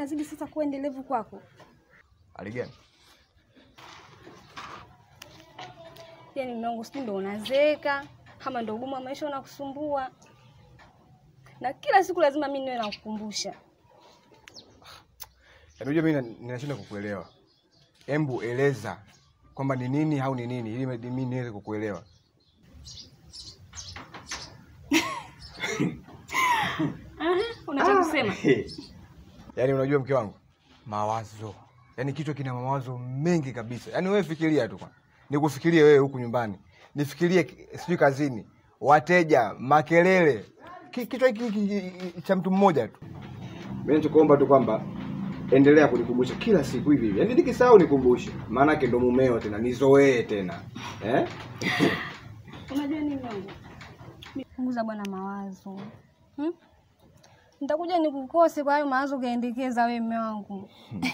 inazidi sasa kuwa endelevu kwako. Hali gani? Yaani mume wangu, sijui ndo unazeeka ama ndo ugumu wa maisha unakusumbua, na kila siku lazima mimi niwe nakukumbusha. Yaani unajua mimi na- ninashindwa kukuelewa. Embu eleza kwamba ni nini au ni nini ili mimi niweze kukuelewa. Unataka kusema Yaani unajua mke wangu, mawazo. Yaani kichwa kina mawazo mengi kabisa. Yaani wewe fikiria tu kwanza. Nikufikirie wewe huku nyumbani. Nifikirie ki- sijui kazini, wateja, makelele. Ki- Kichwa hiki hiki cha mtu mmoja tu. Mimi nitakuomba tu kwamba endelea kunikumbusha kila siku hivi hivi. Yaani nikisahau nikumbushe. Maana yake ndo mumeo tena, nizoee tena. Eh? unajua nini wangu, punguza bwana mawazo hmm? Nitakuja nikukose kwa hayo mawazo ukaendekeza wewe mume wangu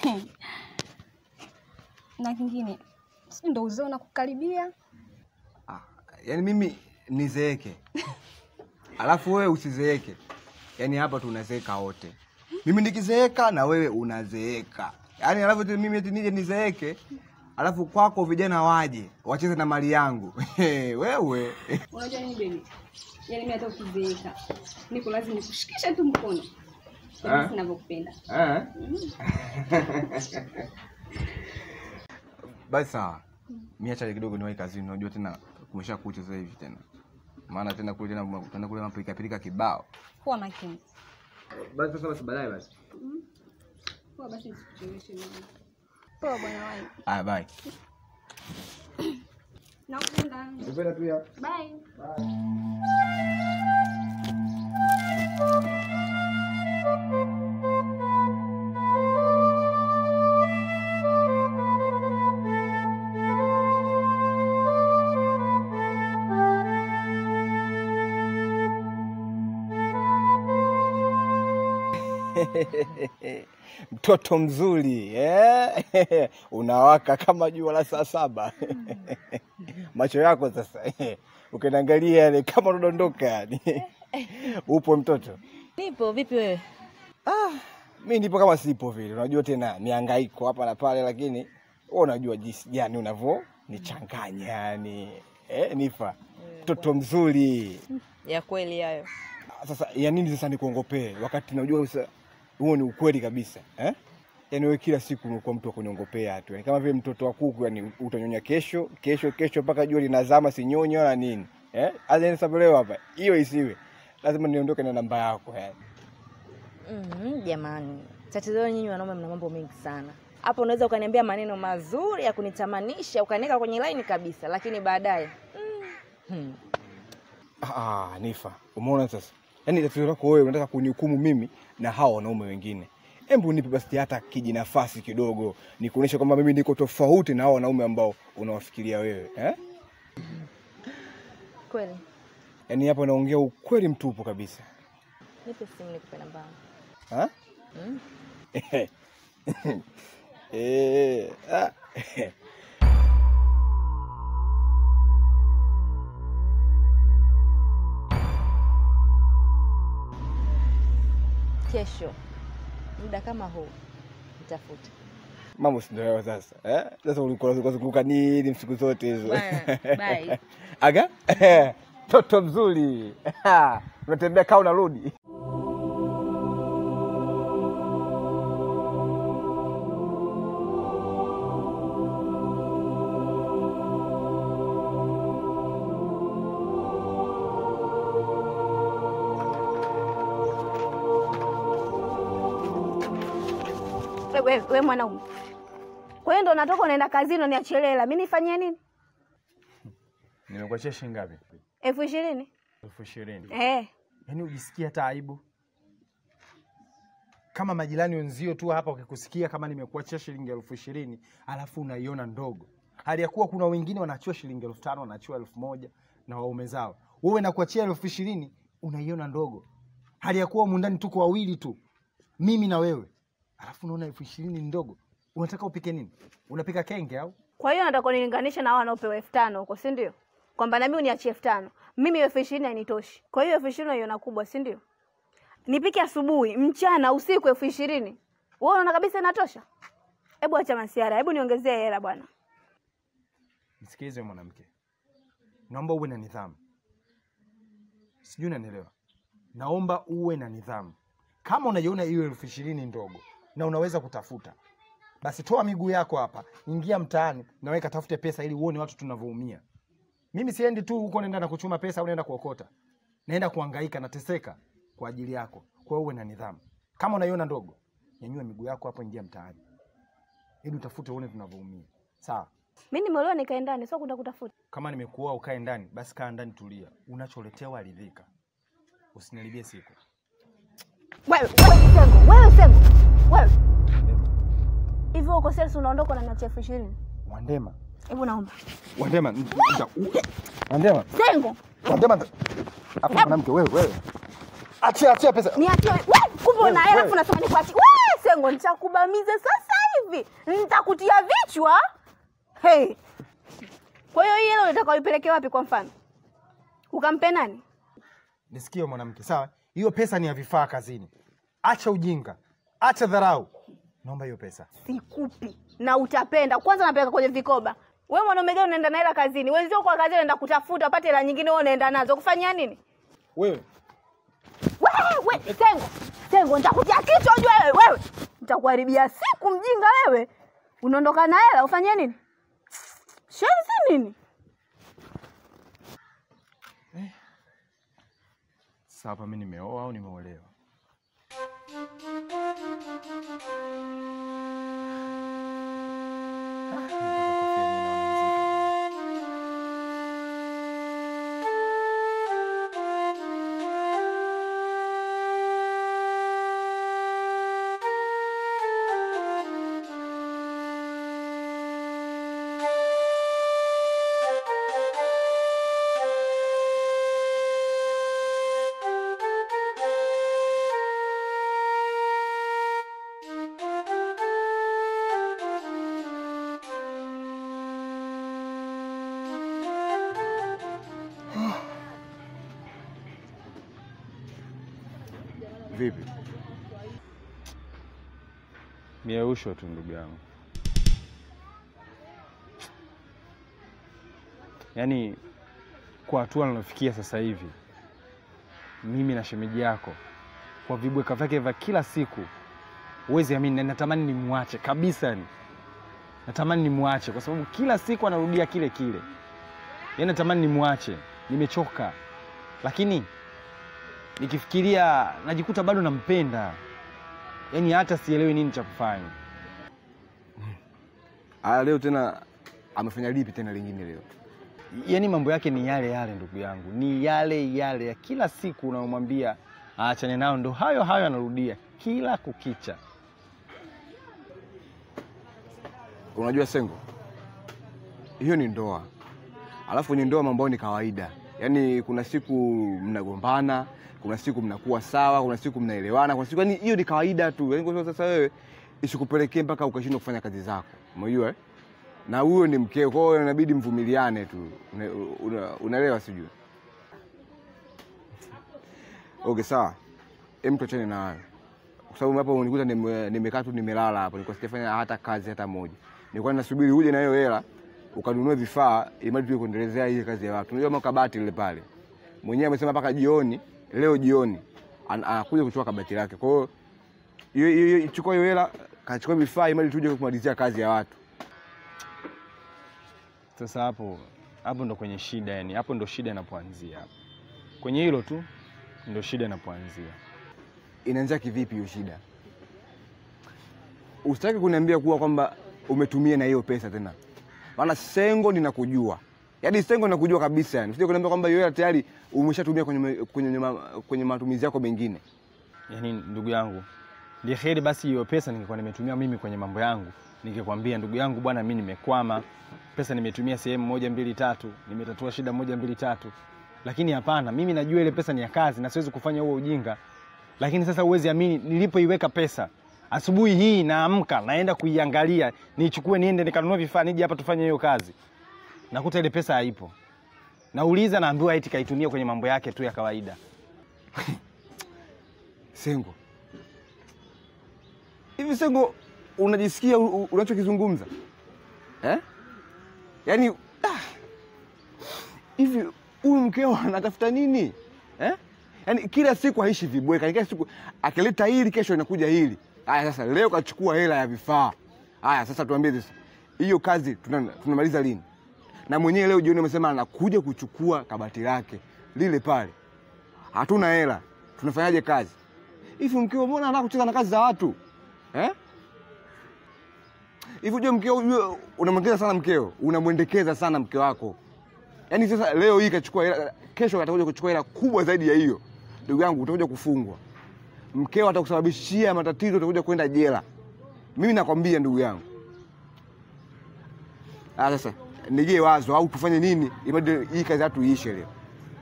na kingine sijui ndo uzee unakukaribia. Ah, yaani mimi nizeeke alafu wewe usizeeke yaani hapa tunazeeka wote mimi nikizeeka na wewe unazeeka yaani alafu eti mimi eti nije nizeeke alafu kwako vijana waje wacheze na mali yangu wewe Unajua nini baby, yaani mimi hata ukizeeka niko lazima nikushikishe tu mkono Ah. Yaani ninavyokupenda. Eh? basi sawa mi acha kidogo niwahi kazini unajua tena kumesha kucha sasa hivi tena maana tena kule tena tena kule mapilika kibao Kuwa makini. basi sasa basi baadaye basi Kuwa basi nisikucheleweshe mama. Poa bwana wangu. haya bye Nakupenda. Nakupenda pia Bye. mtoto mzuri eh? unawaka kama jua la saa saba macho yako sasa ukiniangalia yale kama unadondoka yani upo mtoto Nipo vipi wewe? ah, mi nipo kama sipo vile unajua tena miangaiko hapa na pale lakini wewe unajua jinsi gani unavyo nichanganya yani eh, nifa mtoto mzuri Ya kweli hayo. sasa ya nini sasa nikuongopee wakati najua sasa huo ni ukweli kabisa eh? Yaani wewe kila siku unakuwa mtu wa kuniongopea tu, yani kama vile mtoto wa kuku, yani utanyonya kesho kesho kesho mpaka jua linazama, sinyonyi wala nini eh? Aza sababu leo hapa hiyo isiwe, lazima niondoke na namba yako yani. Mm, jamani, tatizo lenu nyinyi wanaume mna mambo mengi sana. Hapo unaweza ukaniambia maneno mazuri ya kunitamanisha ukaniweka kwenye laini kabisa, lakini baadaye mm, hmm. Ah, Nifa, umeona sasa, yaani tatizo lako wewe unataka kunihukumu mimi na hawa wanaume wengine. Hebu nipe basi hata kijinafasi kidogo, nikuonyeshe kwamba mimi niko tofauti na hawa wanaume ambao unawafikiria wewe eh? Kweli Yaani hapa naongea ukweli mtupu kabisa nipe simu nikupe namba yangu. ha? Mm. Eh, ah. Kesho muda kama huu nitafute. Mambo si ndio hayo sasa eh? Sasa ulikuwa unazunguka nini siku zote hizo? Bye. Bye. Aga toto mzuri unatembea kaa unarudi. We, we mwanaume, kwa hiyo ndo natoka unaenda kazini unaniachia hela, mi nifanyie nini? Nimekuachia shilingi ngapi? elfu ishirini elfu ishirini. eh. Yaani ujisikia hata aibu kama majirani wenzio tu hapa wakikusikia kama nimekuachia shilingi elfu ishirini alafu unaiona ndogo, hali ya kuwa kuna wengine wanaachiwa shilingi elfu tano wanaachiwa elfu moja na waume zao. Wewe nakuachia elfu ishirini unaiona ndogo, hali ya kuwa mundani tuko wawili tu, mimi na wewe, alafu unaona elfu ishirini ni ndogo. Unataka upike nini? Unapika kenge au? Kwa hiyo nataka unilinganishe na hao wanaopewa elfu tano huko, si ndio? Kwamba nami uniachie elfu tano mimi elfu ishirini hainitoshi. Kwa hiyo elfu ishirini unaiona kubwa, si ndio? Nipike asubuhi, mchana, usiku elfu ishirini Wewe unaona kabisa inatosha? Hebu acha masiara, hebu niongezee hela bwana. Nisikilize mwanamke, naomba uwe na nidhamu. Sijui unanielewa? Naomba uwe na nidhamu. Kama unaiona hiyo elfu ishirini ndogo na unaweza kutafuta, basi toa miguu yako hapa, ingia mtaani na wewe katafute pesa, ili uone watu tunavyoumia. Mimi siendi tu huko naenda na kuchuma pesa au naenda kuokota, naenda kuhangaika, nateseka kwa ajili yako. Kwa hiyo uwe na nidhamu. Kama unaiona ndogo, nyanyua miguu yako hapo, ingia mtaani ili utafute, uone tunavyoumia. Sawa? Mimi nimeolewa nikae ndani, sio kwenda kutafuta. Kama nimekuoa ukae ndani, basi kaa ndani, tulia. Unacholetewa aridhika, usiniharibie siku. Wewe, wewe Sengo, wewe Sengo. Wewe. Hivyo uko sales unaondoka na niachia elfu ishirini. Wandema, Hebu naomba. Wandema, n- nita- u- Wandema, Sengo, Wandema, nita- hapo mwanamke wewe, wewe, achia, achia pesa. niachie. Wewe, kumbe una hela Wewe. afu unasema nikuachie. Wewe Sengo, nitakubamiza sasa hivi. Nitakutia vichwa. Hey. Kwa hiyo hii hela unataka uipeleke wapi kwa mfano? Ukampe nani? Nisikie mwanamke, sawa? Hiyo pesa ni ya vifaa kazini. Acha ujinga, acha dharau. Naomba hiyo pesa. Sikupi na utapenda. Kwanza napeleka kwenye vikoba. Wewe mwanaume gani unaenda na hela kazini? Wenzio kwa kazi unaenda kutafuta upate hela nyingine, wewe unaenda nazo kufanyia nini? Wewe Wewe, we, Sengo, Sengo, nitakutia kichwa ujue wewe. Wewe nitakuharibia siku, mjinga wewe. Unaondoka na hela ufanyie nini? Shenzi nini? sasa, hapa mimi nimeoa au nimeolewa? Ah, nataka kofia yenyewe naona nzito. Vipi? Mieusho tu ndugu yangu, yaani kwa hatua nalofikia sasa hivi, mimi na shemeji yako, kwa vibweka vyake vya kila siku, huwezi amini, na natamani nimwache kabisa, yani natamani nimwache kwa sababu kila siku anarudia kile kile, yaani natamani nimwache, nimechoka, lakini nikifikiria najikuta bado nampenda yaani hata sielewi nini cha kufanya. Aya, leo tena amefanya lipi tena lingine leo? Yaani mambo yake ni yale yale, ndugu yangu, ni yale yale ya kila siku unayomwambia aachane nao, ndo hayo hayo anarudia kila kukicha. Unajua Sengo, hiyo ni ndoa, alafu kwenye ndoa mambo ni kawaida. Yaani kuna siku mnagombana, kuna siku mnakuwa sawa, kuna siku mnaelewana, kuna siku yani hiyo ni kawaida tu. Yaani kwa sababu sasa wewe isikupelekee mpaka ukashindwa kufanya kazi zako, umejua eh? na huyo ni mkeo, kwa hiyo inabidi mvumiliane tu, Una- una- unaelewa? Sijui okay, sawa, hem, tuachane na hayo kwa sababu hapo unikuta nime- nimekaa tu nimelala hapo, nilikuwa sijafanya hata kazi hata moja. Nilikuwa nasubiri uje na hiyo hela ukanunue vifaa ili mradi tuwe kuendelezea hii kazi ya watu. Unajua makabati lile pale, mwenyewe amesema mpaka jioni, leo jioni an- anakuja kuchukua kabati lake. Kwa hiyo hiyo hiyo hiyo- chukua hiyo hela, kachukua vifaa ili mradi tuje kumalizia kazi ya watu. Sasa hapo hapo ndo kwenye shida, yani hapo ndo shida inapoanzia. hapo. Kwenye hilo tu ndo shida inapoanzia. Inaanzia kivipi hiyo shida? Usitaki kuniambia kuwa kwamba umetumia na hiyo pesa tena, maana Sengo ninakujua, yaani Sengo ninakujua kabisa, yani usije kuniambia kwamba hiyo hela tayari umeshatumia kwenye, kwenye, ma- kwenye matumizi yako mengine. Yaani ndugu yangu, ndio heri basi hiyo pesa ningekuwa nimetumia mimi kwenye mambo yangu, ningekwambia ndugu yangu, bwana, mimi nimekwama, pesa nimetumia sehemu moja mbili tatu, nimetatua shida moja mbili tatu. Lakini hapana, mimi najua ile pesa ni ya kazi na siwezi kufanya huo ujinga. Lakini sasa huwezi amini, nilipoiweka pesa asubuhi hii naamka naenda kuiangalia, niichukue niende nikanunua vifaa nije hapa tufanye hiyo kazi, nakuta ile pesa haipo. Nauliza, naambiwa eti kaitumia kwenye mambo yake tu ya kawaida. Sengo, hivi Sengo, unajisikia u- u- unachokizungumza eh? Yaani ah, hivi huyu mkeo anatafuta nini eh? Yaani kila siku haishi vibweka, kila siku akileta hili, kesho inakuja hili. Haya sasa, leo kachukua hela ya vifaa. Haya sasa, tuambie sasa, hiyo kazi tuna- tunamaliza lini? Na mwenyewe leo jioni amesema anakuja kuchukua kabati lake lile pale. Hatuna hela, tunafanyaje kazi hivi? Mkeo mbona anataka kucheza na kazi za watu eh? Hivi ujue mkeo, ujue unamwendekeza sana mkeo, unamwendekeza sana mke wako. Yaani sasa leo hii kachukua hela, kesho atakuja kuchukua hela kubwa zaidi ya hiyo. Ndugu yangu, utakuja kufungwa. Mkeo atakusababishia matatizo, utakuja kwenda jela. Mimi nakwambia ndugu yangu. Ah, sasa nijie wazo au tufanye nini ili hii kazi yetu iishe leo.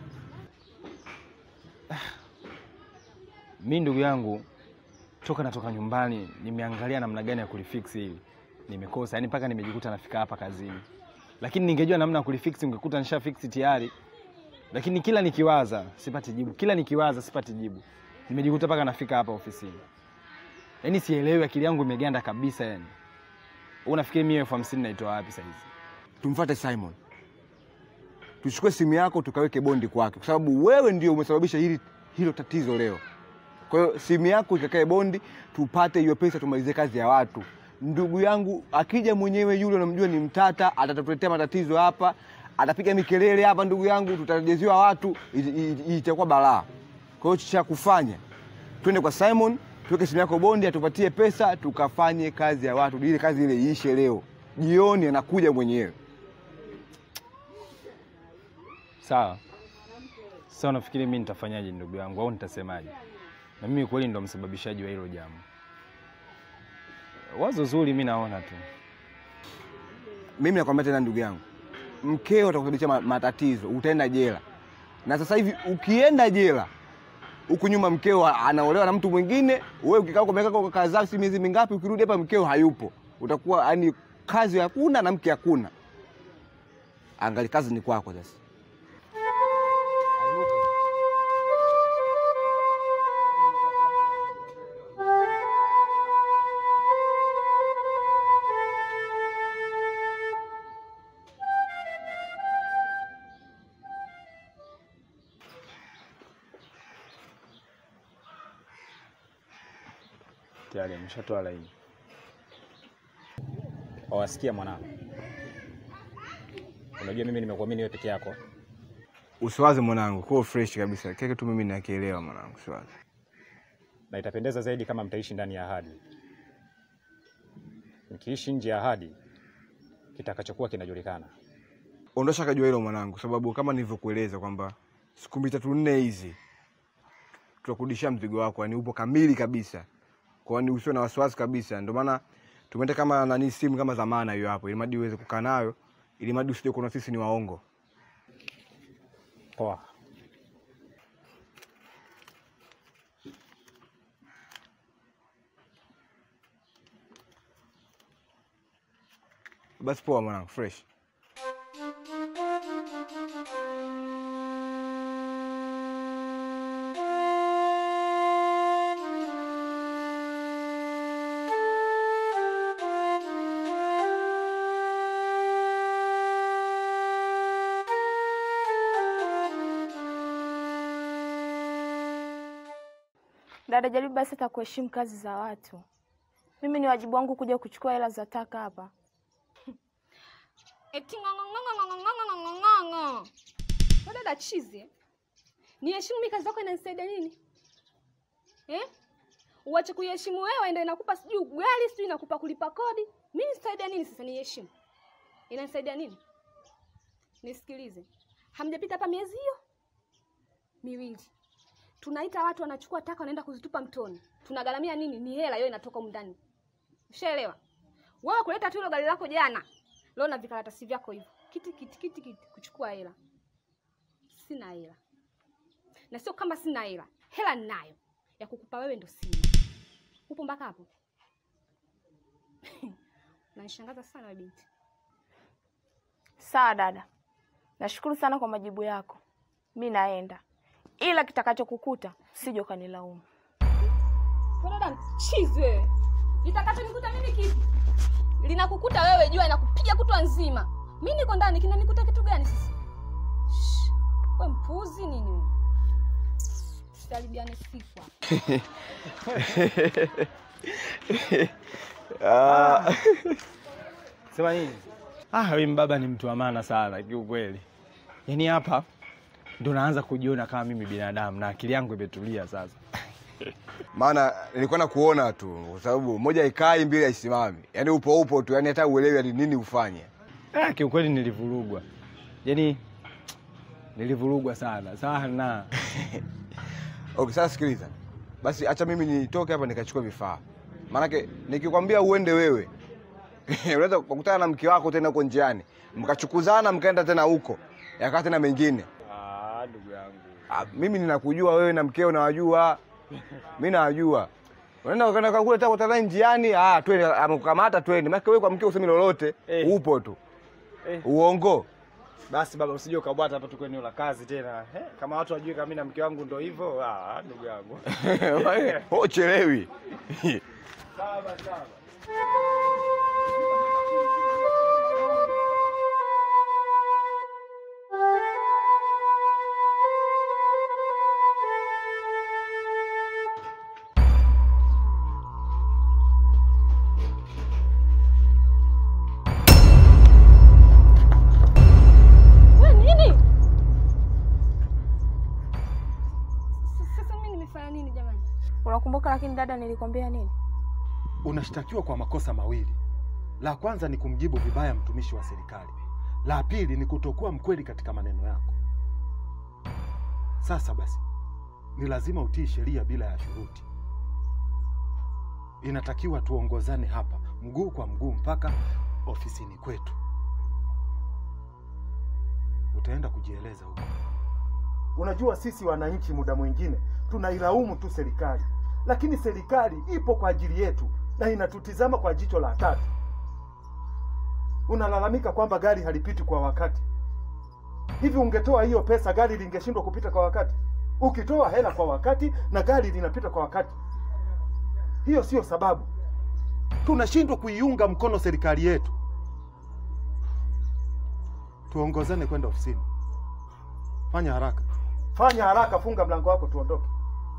Mi ndugu yangu, toka natoka nyumbani nimeangalia namna gani ya kulifix hili, nimekosa yani, mpaka nimejikuta nafika hapa kazini. Lakini ningejua namna ya kulifix, ungekuta nisha fix tayari. Lakini kila nikiwaza sipati jibu, kila nikiwaza sipati jibu, nimejikuta mpaka nafika hapa ofisini. Yani sielewi, akili yangu imeganda kabisa. Yani unafikiri mimi elfu hamsini naitoa wapi saa hizi? Tumfuate Simon, tuchukue simu yako tukaweke bondi kwake, kwa sababu wewe ndio umesababisha hili hilo tatizo leo. Kwa hiyo simu yako ikakae bondi, tupate hiyo pesa, tumalizie kazi ya watu. Ndugu yangu akija mwenyewe yule unamjua ni mtata, atatuletea matatizo hapa, atapiga mikelele hapa, ndugu yangu, tutarejeziwa watu, i- i- itakuwa balaa. Kwa hiyo cha kufanya twende kwa Simon, tuweke simu yako bondi, atupatie pesa, tukafanye kazi ya watu, ile kazi ile iishe leo jioni, anakuja mwenyewe. Sawa. Sasa unafikiri mimi nitafanyaje ndugu yangu, au nitasemaje? Na mimi kweli ndo msababishaji wa hilo jambo. Wazo zuri, mi naona tu. Mimi nakwambia tena ndugu yangu, mkeo atakusababisha ma- matatizo, utaenda jela. Na sasa hivi ukienda jela huku nyuma mkeo anaolewa na mtu mwingine, wewe ukikaa kwa miaka kwa kazi zako si miezi mingapi, ukirudi hapa mkeo hayupo, utakuwa yani kazi hakuna na mke hakuna. Angali kazi ni kwako sasa. Tayari ameshatoa laini. Wawasikia mwanangu, unajua mimi nimekuamini wewe peke yako, Usiwaze mwanangu, kwa fresh kabisa. Kile kitu mimi nakielewa mwanangu, usiwaze. na itapendeza zaidi kama mtaishi ndani ya ahadi. Mkiishi nje ya ahadi, kitakachokuwa kinajulikana. Ondosha kajua hilo mwanangu, sababu kama nilivyokueleza kwamba siku mbili tatu nne hizi tutakurudishia mzigo wako, yani upo kamili kabisa, kwani usiwe na wasiwasi kabisa. Ndio maana tumeenda kama nani simu kama zamana hiyo hapo, ili madi uweze kukaa nayo, ili madi usije kuona sisi ni waongo. Poa. Basi poa mwanangu, fresh. Dada, jaribu basi hata kuheshimu kazi za watu. Mimi ni wajibu wangu kuja kuchukua hela za taka hapa. Eti ng'ong'ong'ong'ong'ong'ong'ong'ong'ong'o. Wewe dada chizi. eh? Niheshimu mimi kazi zako inanisaidia nini? Eh? Uache kuiheshimu wewe ndio inakupa sijui ugali, sijui inakupa kulipa kodi. Mimi nisaidia nini sasa niheshimu? Inanisaidia nini? Nisikilize. Hamjapita hapa miezi hiyo miwili. Tunaita watu wanachukua taka wanaenda kuzitupa mtoni. Tunagharamia nini? Ni hela hiyo inatoka humu ndani. Ushaelewa? Wewe kuleta tu hilo gari lako jana. Leo na vikaratasi vyako hivyo. Kiti kiti kiti kiti kuchukua hela. Sina hela. Na sio kama sina hela. Hela ninayo. Ya kukupa wewe ndo sina. Upo mpaka hapo? Unanishangaza sana wewe binti. Sawa dada, nashukuru sana kwa majibu yako. Mi naenda, ila kitakachokukuta sije ukanilaumu. Wewe dada mchizi wewe. Kitakachonikuta mimi kipi? Linakukuta wewe, jua inakupiga kutwa nzima. Mi niko ndani, kinanikuta kitu gani sasa? Shh, We mpuzi nini wewe? Tutaribiane sifa. Sema nini? Ah, wewe baba ni mtu wa maana sana kiukweli. Yaani hapa ndo naanza kujiona kama mimi binadamu na akili yangu imetulia sasa. maana nilikuwa na kuona tu kwa sababu moja ikai mbili haisimami yaani upo upo tu yaani hata uelewi hadi nini ufanye Ah, kiukweli nilivurugwa. Yaani nilivurugwa sana sana. okay sasa sikiliza basi acha mimi nitoke hapa nikachukua vifaa maanake nikikwambia uende wewe unaweza kukutana na mke wako tena huko njiani mkachukuzana mkaenda tena huko yakaa tena mengine Ah, ndugu yangu. Ah, mimi ninakujua wewe na mkeo nawajua mi nawajua unaenda ukaenda kule tena kutana njiani ah twende amekukamata twende maana wewe kwa mkeo usemi lolote Eh. upo tu Eh. uongo Basi baba usije ukabwata hapa tuko eneo la kazi tena. Eh, kama watu wajue kama mimi na mke wangu ndo hivyo, ah, ndugu yangu. uchelewi Sawa sawa. We nini? S- Sasa mimi nimefanya nini jamani? Unakumbuka lakini dada, nilikwambia nini? Unashtakiwa kwa makosa mawili. La kwanza ni kumjibu vibaya mtumishi wa serikali, la pili ni kutokuwa mkweli katika maneno yako. Sasa basi, ni lazima utii sheria bila ya shuruti. Inatakiwa tuongozane hapa mguu kwa mguu mpaka ofisini kwetu. Utaenda kujieleza huko. Unajua, sisi wananchi muda mwingine tunailaumu tu serikali, lakini serikali ipo kwa ajili yetu na inatutizama kwa jicho la tatu. Unalalamika kwamba gari halipiti kwa wakati. Hivi ungetoa hiyo pesa, gari lingeshindwa kupita kwa wakati? Ukitoa hela kwa wakati na gari linapita kwa wakati, hiyo siyo sababu. Tunashindwa kuiunga mkono serikali yetu. Tuongozane kwenda ofisini. Fanya haraka, fanya haraka, funga mlango wako, tuondoke.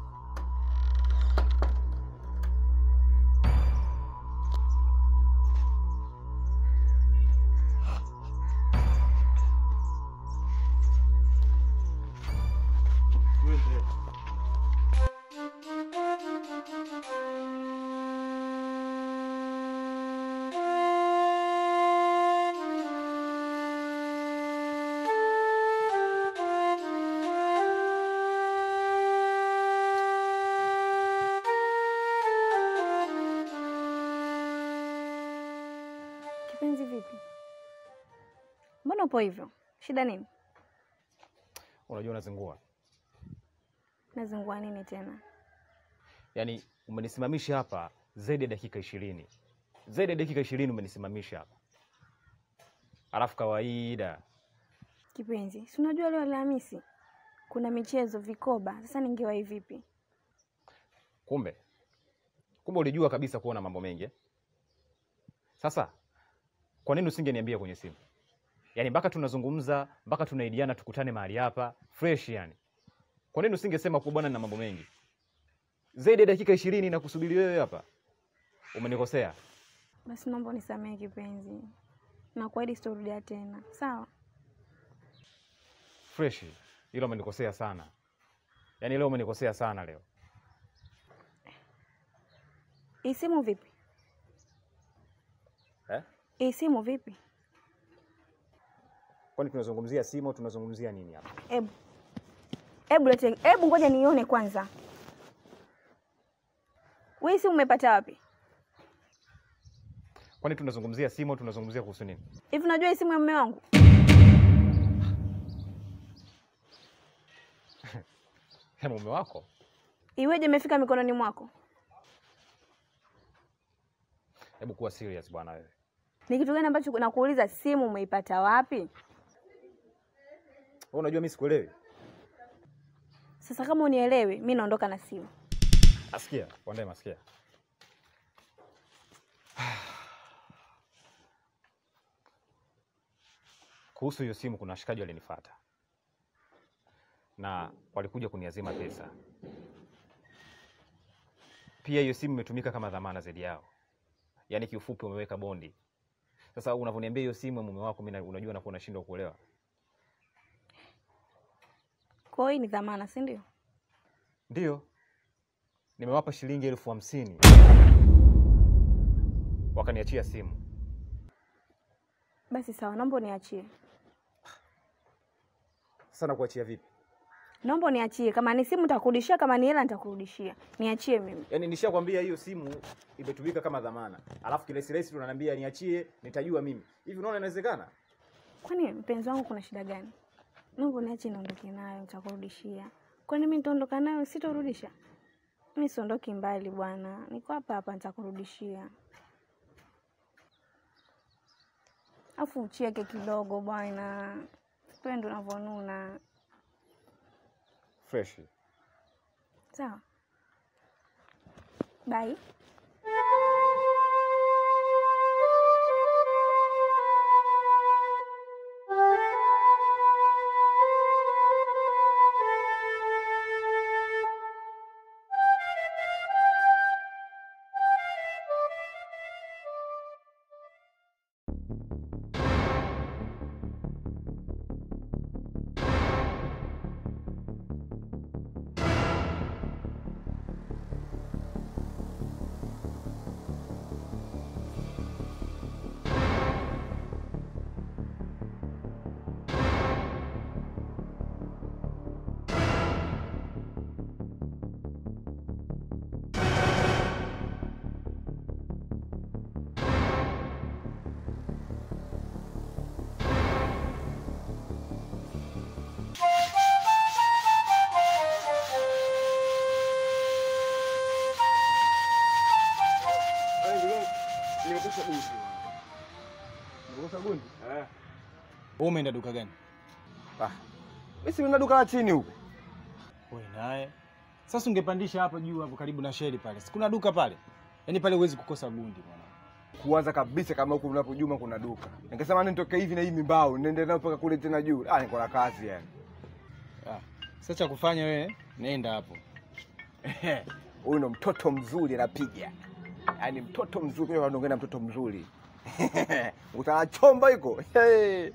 Kipenzi, vipi? Mbona upo hivyo? Shida nini? Unajua unazingua, Nazingua nini tena? yaani umenisimamisha hapa zaidi ya dakika ishirini, zaidi ya dakika ishirini umenisimamisha hapa, alafu kawaida Kipenzi, si unajua leo Alhamisi kuna michezo vikoba. Sasa ningewahi vipi? Kumbe kumbe ulijua kabisa kuona mambo mengi eh? Sasa kwa nini usingeniambia kwenye simu? Yaani mpaka tunazungumza mpaka tunaidiana tukutane mahali hapa fresh yani. Kwa nini usingesema kuwa bwana na mambo mengi? Zaidi ya dakika ishirini na kusubiri wewe hapa. Umenikosea. Basi naomba unisamehe kipenzi, nakuahidi sitorudia tena, sawa? Fresh. Ila umenikosea sana. Yaani leo umenikosea sana leo. Hii simu vipi? Eh? Hii simu vipi? Kwani tunazungumzia simu au tunazungumzia nini hapa? Ebu ebu lete, ebu ngoja nione kwanza. Wewe hii simu umepata wapi? Kwani tunazungumzia simu au tunazungumzia kuhusu nini? Hivi unajua hii simu ya mume wangu? Ya mume wako? Iweje imefika mikononi mwako? Hebu kuwa serious bwana wewe. Ni kitu gani ambacho nakuuliza, simu umeipata wapi? Wewe unajua mimi sikuelewi. Sasa kama unielewi, mi naondoka na simu. Asikia, Wandema asikia. kuhusu hiyo simu, kuna washikaji walinifuata na walikuja kuniazima pesa. Pia hiyo simu imetumika kama dhamana zaidi yao, yaani kiufupi umeweka bondi. Sasa unavyoniambia hiyo simu ya mume wako, mimi na- unajua nakuwa unashindwa kuelewa. Kwa hiyo hii ni dhamana, si ndio? Ndiyo, nimewapa shilingi elfu hamsini wakaniachia simu. Basi sawa, naomba uniachie, Sasa nakuachia vipi? naomba uniachie. Kama ni simu nitakurudishia, kama ni hela nitakurudishia. Niachie mimi. Yaani nishakwambia hiyo simu imetumika kama dhamana, alafu kirahisi tunaniambia niachie, nitajua mimi. Hivi unaona inawezekana? Kwani mpenzi wangu kuna shida gani? Naomba uniachie niondoke nayo, nitakurudishia. Kwani mimi nitaondoka nayo sitorudisha? Mimi siondoki mbali bwana, niko hapa hapa, nitakurudishia. Afu ucheke kidogo bwana, pende unavyonuna. Fresh. Sawa, bye. Wewe umeenda duka gani? Ah, mimi si nina duka la chini huko. Wewe naye. Sasa ungepandisha hapo juu hapo karibu na sheri pale. Si kuna duka pale? Yaani pale huwezi kukosa bundi bwana. Kuanza kabisa kama huku mnapojuma kuna duka. Nikasema nitoke hivi na hii mimbao, niende nayo mpaka kule tena juu. Ah, niko na kazi yani. Ah. Sasa cha kufanya wewe nenda hapo. Huyu ndo mtoto mzuri anapiga. Yaani mtoto mzuri, kwa anaongea na mtoto mzuri. Utanachomba iko. Hey.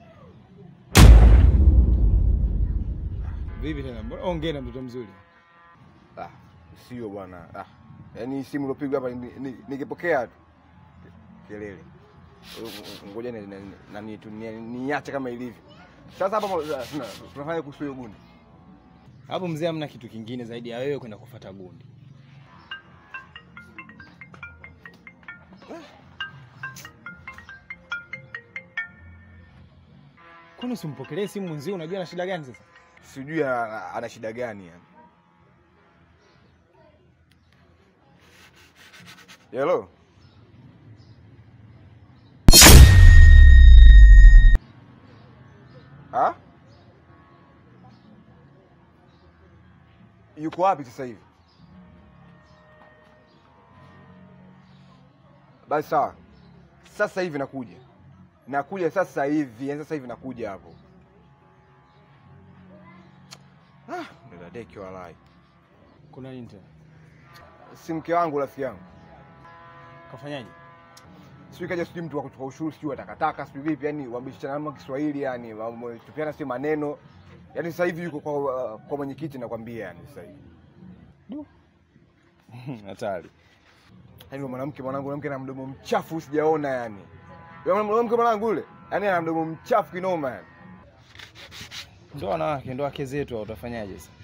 Vipi tena? Mbona ongea na mtoto mzuri? Ah, sio bwana. Ah. Yaani simu ilopigwa hapa ni- ni- nikipokea tu. Kelele. Ngoja ni- ni- nani tu ni- niache kama ilivyo. Sasa hapa tuna- tunafanya kuhusu hiyo gundi. Hapo mzee hamna kitu kingine zaidi ya wewe kwenda kufuata bundi. Kwani usimpokelee simu mwenzio? Unajua ana shida gani sasa? Sijui ana ana shida gani yani. Hello. Ha? Yuko wapi sasa hivi? Basi sawa. Sasa hivi nakuja. Nakuja sasa hivi, yani sasa hivi nakuja hapo. Ah, dadadeki walai. Kuna nini tena? Si mke wangu rafiki yangu. Kafanyaje? Sijui kaja sijui mtu wa kutoka ushuru sijui wa takataka sijui vipi yani wameshana kama Kiswahili yani wametupiana si maneno. Yaani sasa hivi yuko kwa kwa mwenyekiti nakwambia yani sasa hivi. Hatari. Yaani mwanamke mwanangu mwanamke na mdomo mchafu sijaona yani. Yule mwanamke mwanangu yule, yaani ana mdomo mchafu kinoma yani. Ndo wanawake, ndo wake zetu, utafanyaje sasa?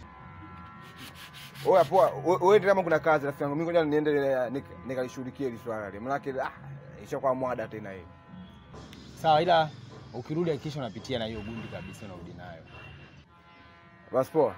Oya poa, we- wewe ndio kama kuna kazi rafiki yangu. Mimi ngoja niende nik- nikalishughulikie hili swala lile. Maana ah ishakuwa mwada tena hii. Sawa, ila ukirudi hakikisha unapitia na hiyo gundi kabisa, unarudi nayo. Basi poa.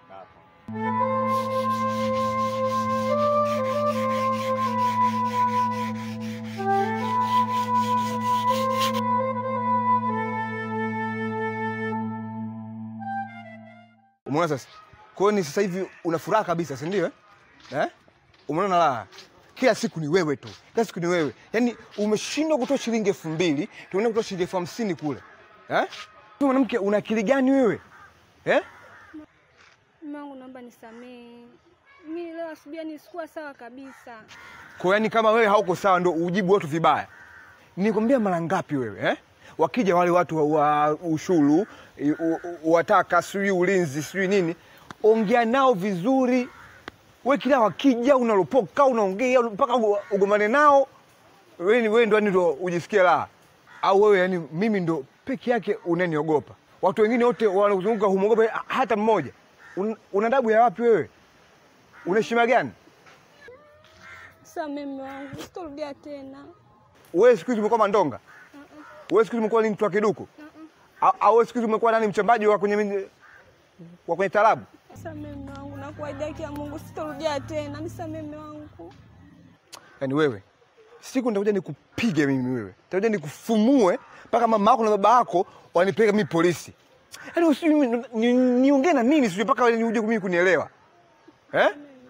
Umeona sasa? Kwa hiyo ni sasa hivi una furaha kabisa, si ndio? eh? Eh? Umeona raha. Kila siku ni wewe tu. Kila siku ni wewe. Yaani umeshindwa kutoa shilingi elfu mbili, tunaenda kutoa shilingi elfu hamsini kule. eh? Wewe mwanamke una akili gani wewe eh? Mume wangu naomba nisamehe. Mimi leo asubuhi yani sikuwa sawa kabisa. Kwa yani kama wewe hauko sawa ndo ujibu watu vibaya. Nikwambia mara ngapi wewe eh? Wakija wale watu wa, wa ushuru, i- u- u- wataka sijui ulinzi sijui nini, ongea nao vizuri. We kila wakija unalopoka unaongea mpaka u- ugombane nao. Wewe ni wewe ndo yani ndo ujisikie raha. Au wewe yani mimi ndo peke yake unaniogopa. Watu wengine wote wanaozunguka humwogopa hata mmoja. Un, una adabu ya wapi wewe? Una heshima gani? Samehe mume wangu, sitorudia tena. wewe siku hizi umekuwa mandonga? Wewe siku hizi umekuwa ni mtu wa kiduku? Au au wewe siku hizi umekuwa nani mchembaji wa kwenye min- wa kwenye tarabu? Samehe mume wangu, nakuahidi haki ya Mungu sitorudia tena. Nisamehe mume wangu. Yaani wewe siku nitakuja nikupige mimi wewe. Nitakuja nikufumue mpaka mama yako na baba yako wanipeleka mimi polisi. Yaani usi mimi ni- niongee na nini sio mpaka wewe uje mimi kunielewa. Eh?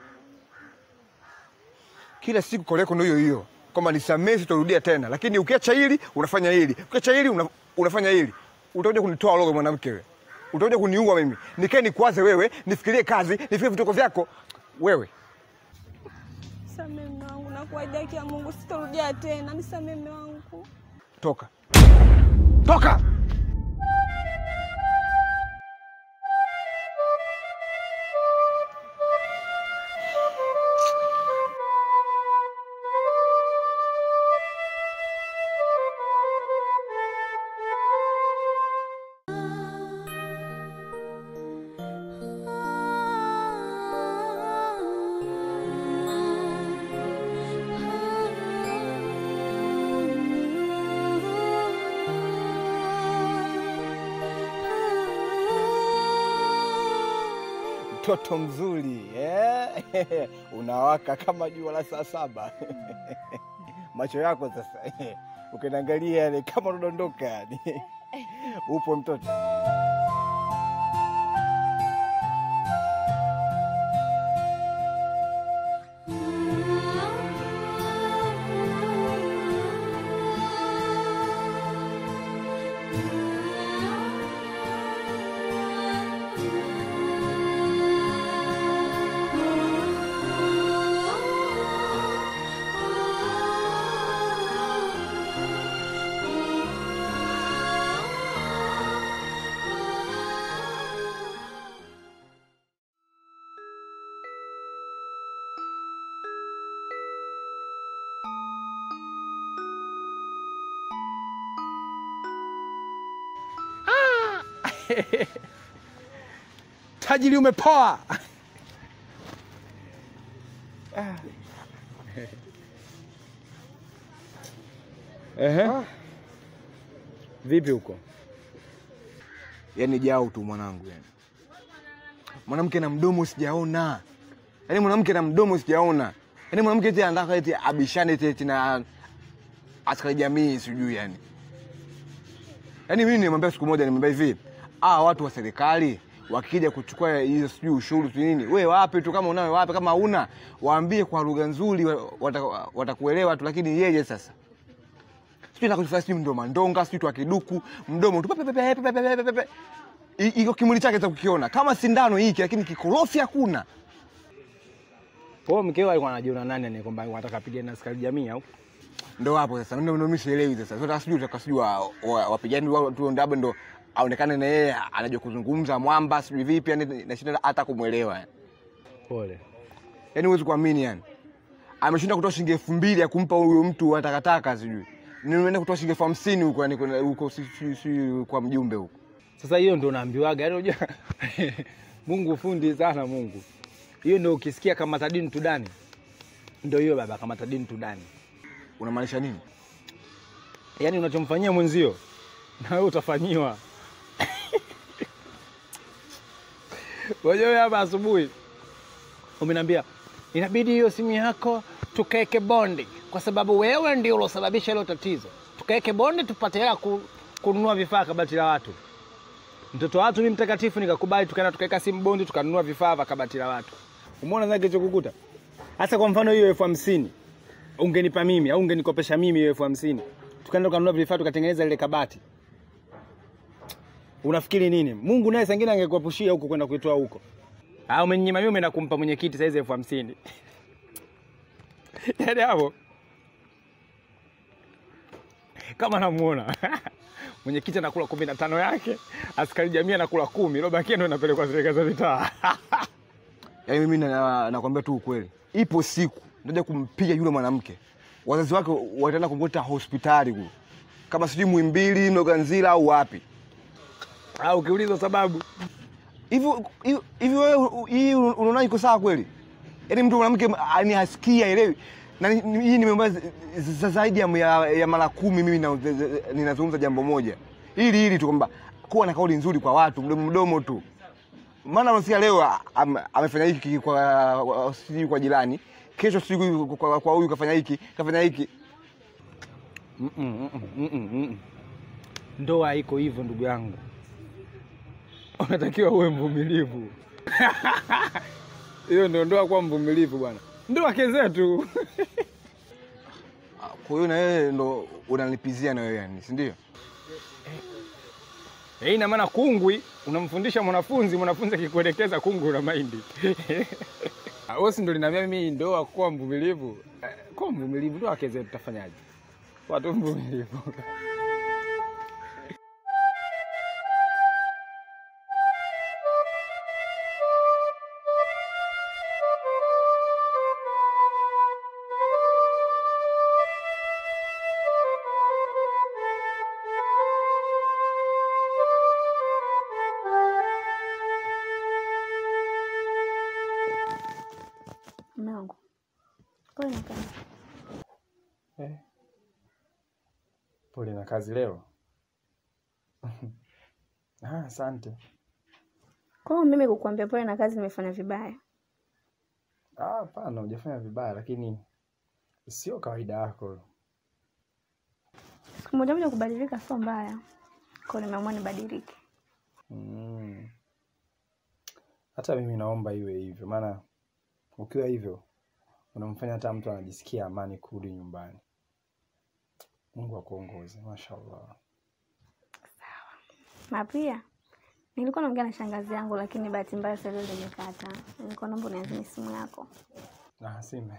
Kila siku koleko ndio hiyo hiyo. Kwamba nisamee sitorudia tena. Lakini ukiacha hili unafanya hili. Ukiacha hili una, unafanya hili. Utakuja kunitoa roho mwanamke wewe. Utakuja kuniua mimi. Nikae nikwaze wewe, nifikirie kazi, nifikirie vituko vyako. Wewe Samehe mume wangu, nakuahidi haki ya Mungu sitorudia tena. Nisamehe mume wangu. toka. Toka! Mtoto mzuri eh? Unawaka kama jua la saa saba macho yako sasa ukiniangalia yale kama unadondoka yani. Upo mtoto Tajiri umepoa. Ehe. Vipi huko? yani jao tu mwanangu yani. Mwanamke na mdomo sijaona, yani mwanamke na mdomo sijaona, yani mwanamke eti anataka eti abishane eti eti na askari jamii sijui yani. Yani mimi nimwambia siku moja, nimwambia hivi, ah, watu wa serikali wakija kuchukua hizo sijui ushuru sijui nini, we wape tu, kama unayo wape, kama hauna waambie kwa lugha nzuri, wa- wata- watakuelewa tu, lakini yeye sasa sijui nakufanya sijui ndo mandonga sijui tu akiduku mdomo tu pepe, pepe, pepe, pepe, pepe, pepe. I- iko kimwili chake cha kukiona kama sindano hiki, lakini kikorofi hakuna. Kwa hiyo mkeo alikuwa anajiona nani ni kwamba anataka apigane na askari jamii au? Ndo hapo sasa, ndo ndo mimi sielewi sasa. Sasa sijui utaka sijui wa- wa- wapigani wa- tu ndo hapo ndo aonekane na yeye anajua kuzungumza mwamba sijui vipi, yani nashinda hata kumwelewa yani. Pole. Yani huwezi kuamini yani, ameshinda kutoa shilingi elfu mbili ya kumpa huyo mtu wa takataka sijui nimeenda kutoa shilingi elfu hamsini huko yani kwenda huko si, si, si, kwa mjumbe huko. Sasa hiyo ndo naambiwaga, yaani unajua Mungu fundi sana Mungu. Hiyo ndo ukisikia kama tadini tudani, ndo hiyo baba, kama tadini tudani. Unamaanisha nini? Yaani unachomfanyia mwenzio na wewe utafanyiwa. Unajua wewe hapa asubuhi umeniambia inabidi hiyo simu yako tukaeke bondi, kwa sababu wewe ndio ulosababisha hilo tatizo. Tukaeke bondi tupate hela ku, kununua vifaa kabati la watu. Mtoto wa watu ni mtakatifu, nikakubali, tukaenda tukaweka simu bondi, tukanunua vifaa vya kabati la watu. Umeona sasa kilichokukuta? Hasa kwa mfano hiyo elfu hamsini ungenipa mimi au ungenikopesha mimi hiyo elfu hamsini tukaenda tukanunua vifaa tukatengeneza lile kabati, Unafikiri nini? Mungu naye sangine angekuepushia huko kwenda kuitoa huko. Ah, umenyima mimi na kumpa mwenyekiti saizi elfu hamsini. Yaani hapo kama namuona mwenyekiti anakula kumi na tano yake, askari jamii anakula kumi, lobakia ndo inapelekwa serikali za mitaa. Yaani mimi na- nakwambia tu ukweli, ipo siku nitaja kumpiga yule mwanamke, wazazi wake wataenda kumkuta hospitali kule, kama sijui Muhimbili, Mloganzila au wapi. Ah, ukiulizwa sababu Hivi hivi- hivi wewe hii unaona iko sawa kweli? Yaani mtu mwanamke ni hasikia elewi. Na ni- ni- hii nimeomba z- z- zaidi ya, ya, ya mara kumi mimi na- z- z- ninazungumza jambo moja. Hili hili tu kwamba kuwa na kauli nzuri kwa watu, mdomo mdomo tu. Maana unasikia leo am, amefanya hiki kwa kwa- sijui kwa jirani, kesho sijui kwa- kwa kwa huyu kafanya hiki, kafanya hiki. Mm, mm, mm, mm, mm, mm. Ndoa iko hivyo ndugu yangu, unatakiwa uwe mvumilivu. Hiyo ndio ndoa, kuwa mvumilivu bwana. Ndoa kezetu Kwa hiyo na wewe ndo unanipizia na wewe yani, si ndio? Eh, ina maana kungwi unamfundisha mwanafunzi, mwanafunzi akikuelekeza kungwi una maindi. Ah, Wewe si ndo linaambia mimi ndoa kuwa mvumilivu. Eh, Kuwa mvumilivu ndoa kezetu, tutafanyaje? Watu mvumilivu. Mume wangu, pole na kazi. Eh. Pole na kazi leo. Ah, asante. Kwa hiyo mimi kukuambia pole na kazi nimefanya vibaya? Ah, hapana, hujafanya vibaya, lakini sio kawaida yako. Siku moja moja kubadilika sio mbaya, kwa hiyo nimeamua nibadilike. Mm. Hata mimi naomba iwe hivyo, maana ukiwa hivyo unamfanya hata mtu anajisikia amani kurudi nyumbani. Mungu akuongoze, mashallah. Na pia nilikuwa naongea na shangazi yangu, lakini bahati mbaya sasa leo limekata. Nilikuwa naomba uniazime simu yako. Na sime.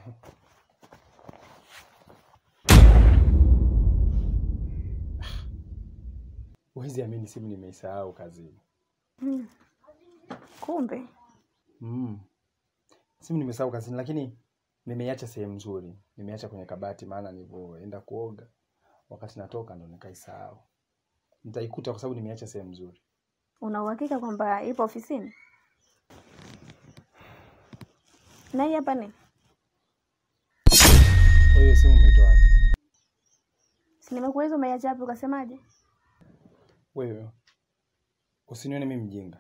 Huwezi amini simu nimeisahau kazini. Mm. Kumbe Mm. Simu nimesahau kazini, lakini nimeiacha sehemu nzuri. Nimeacha kwenye kabati, maana nilivyoenda kuoga wakati natoka ndo nikaisahau. Nitaikuta kwa sababu nimeacha sehemu nzuri. una uhakika kwamba ipo ofisini? Na hii hapa ni Kwa hiyo simu umeitoa wapi? si nimekuuliza umeiacha wapi, ukasemaje? Wewe usinione mimi mjinga.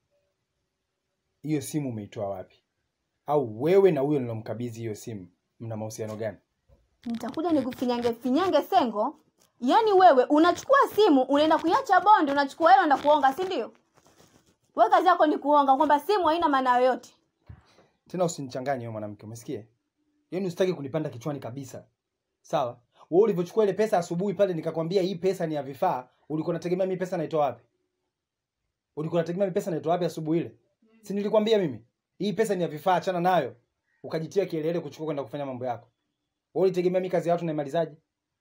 Hiyo simu umeitoa wapi? Au wewe na huyo nilomkabidhi hiyo simu mna mahusiano gani? Nitakuja nikufinyange finyange sengo. Yaani wewe unachukua simu unaenda kuiacha bondi, unachukua hela unaenda kuonga, si ndio? Wewe kazi yako ni kuonga, kwamba simu haina maana yoyote. Tena usinichanganye wewe mwanamke, umesikia? Yaani usitaki kunipanda kichwani kabisa. Sawa? Wewe ulivyochukua ile pesa asubuhi pale nikakwambia hii pesa ni ya vifaa, ulikuwa unategemea mimi pesa naitoa wapi? Ulikuwa unategemea mimi pesa naitoa wapi asubuhi ile? Si nilikwambia mimi? Hii pesa ni ya vifaa, achana nayo. Ukajitia kielele kuchukua kwenda kufanya mambo yako. Wewe ulitegemea mimi kazi ya watu naimalizaje?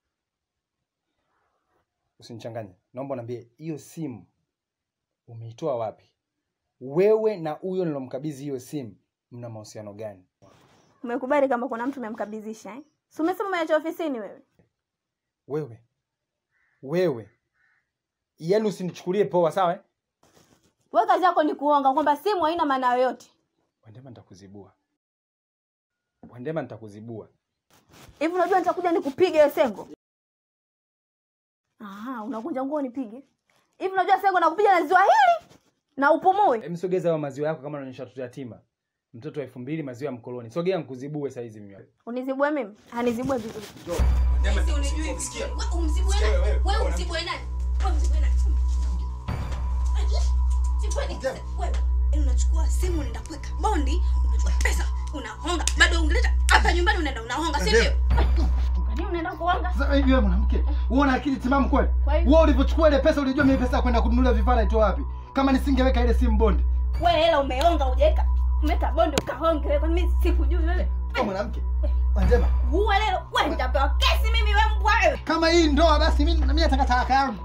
Usinichanganye. Naomba uniambie hiyo simu umeitoa wapi? Wewe na huyo nilomkabidhi hiyo simu mna mahusiano gani? Umekubali kama kuna mtu umemkabidhisha eh? Si umesema umeacha ofisini wewe? Wewe wewe, yaani usinichukulie poa, sawa eh? Wewe kazi yako ni kuonga, kwamba simu haina maana yoyote. Wandema nitakuzibua, Wandema nitakuzibua. Hivi unajua nitakuja nikupige hiyo sengo? Aha, unakunja nguo nipige. Hivi unajua sengo nakupiga na ziwa hili na upumue. Hem, sogeza hayo maziwa yako kama unaonyesha watoto yatima, mtoto wa elfu mbili maziwa ya mkoloni. Sogea nikuzibue saa hizi mimi. Unizibue mimi? Anizibue vizuri. unachukua simu unaenda kuweka bondi unachukua pesa unahonga bado ungeleta hapa nyumbani unaenda unahonga si ndio Kwani unaenda kuonga. Sasa hivi wewe mwanamke, wewe una akili timamu kweli? Kwa hiyo- Wewe ulivyochukua ile pesa ulijua mimi pesa ya kwenda kununulia vifaa naitoa wapi? Kama nisingeweka ile simu bonde. Wewe hela umeonga hujaweka. Umeka bonde ukaonge wewe. Kwani mimi sikujui wewe? Wewe mwanamke. Wanjema. Uwe leo wewe nitapewa kesi mimi wewe mbwa wewe. Kama hii ndoa basi mimi na mimi nataka talaka yangu.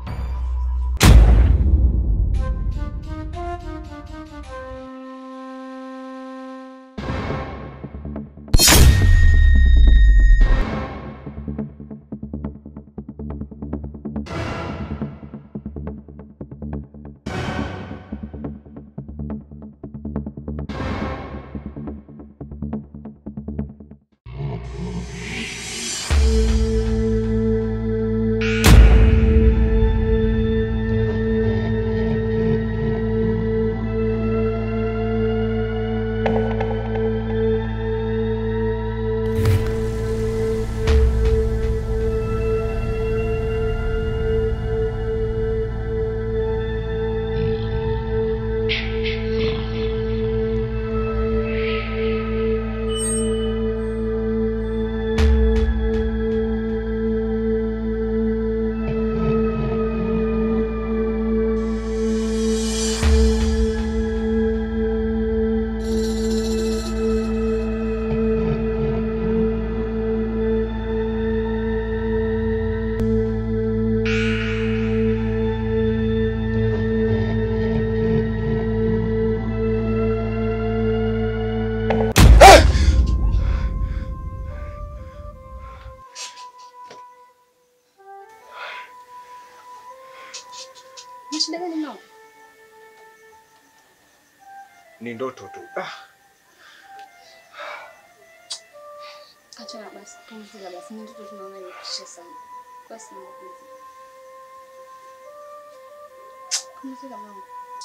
Ni shida gani mnao? Ni ndoto tu. Ah. Achana basi, pumzika basi. Ni ndoto tunaona inakutisha sana. Basi naomba pumzika. Pumzika mwanangu.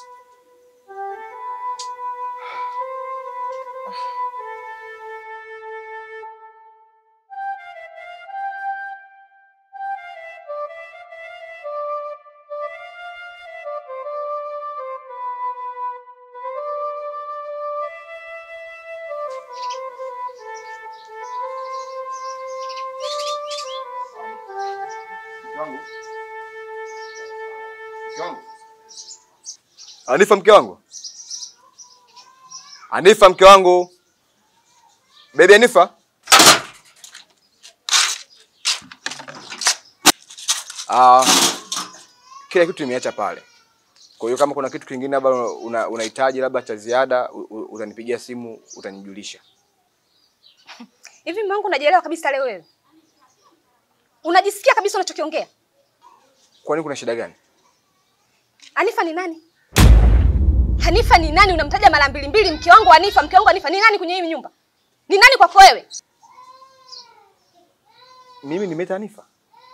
Anifa mke wangu. Anifa mke wangu. Baby Anifa. Ah, kila kitu nimeacha pale. Kwa hiyo kama kuna kitu kingine labda una- unahitaji labda cha ziada u- u- utanipigia simu utanijulisha. Hivi mume wangu unajielewa kabisa leo wewe? Unajisikia kabisa unachokiongea? Kwani kuna shida gani? Hanifa ni nani? Hanifa ni nani? Unamtaja mara mbili mbili, mke wangu Hanifa, mke wangu Hanifa. Ni nani kwenye hii nyumba? Ni nani kwako wewe? Mimi nimeita Hanifa.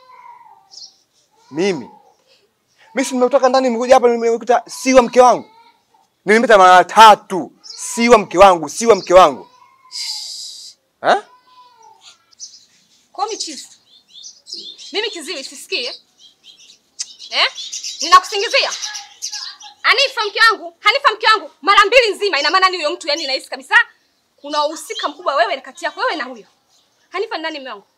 Mimi. Mimi si nimetoka ndani nimekuja hapa nimekuta siwa mke wangu. Nilimeta mara tatu. Siwa mke wangu, siwa mke wangu. Eh? Kwa michifu. Mimi kiziwi sisikie. Eh? Ninakusingizia. Hanifa mke wangu, Hanifa mke wangu mara mbili nzima ina maana ni huyo mtu yani nahisi kabisa kuna uhusika mkubwa wewe kati yako wewe na huyo. Hanifa ni nani mume wangu?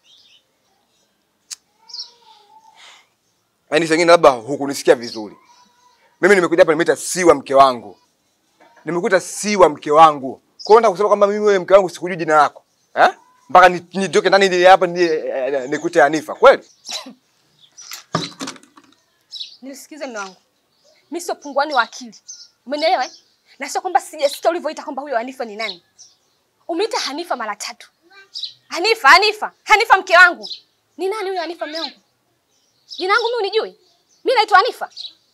Yaani sengine labda hukunisikia vizuri. Mimi nimekuja hapa nimeita siwa mke wangu. Nimekuta siwa mke wangu. Kwa hiyo nataka kusema kwamba mimi wewe mke wangu sikujui jina lako. Eh? Mpaka ni- nitoke ndani nije hapa nije eh, nikute Hanifa. Kweli? Nilisikize mume wangu. Mimi sio punguani wa akili. Umenielewa eh? Na sio kwamba sijasikia ulivyoita kwamba huyo Hanifa ni nani. Umeita Hanifa mara tatu. Hanifa, Hanifa, Hanifa mke wangu. Ni nani huyo Hanifa mume wangu? Jina langu mimi unijui? Mimi naitwa Hanifa.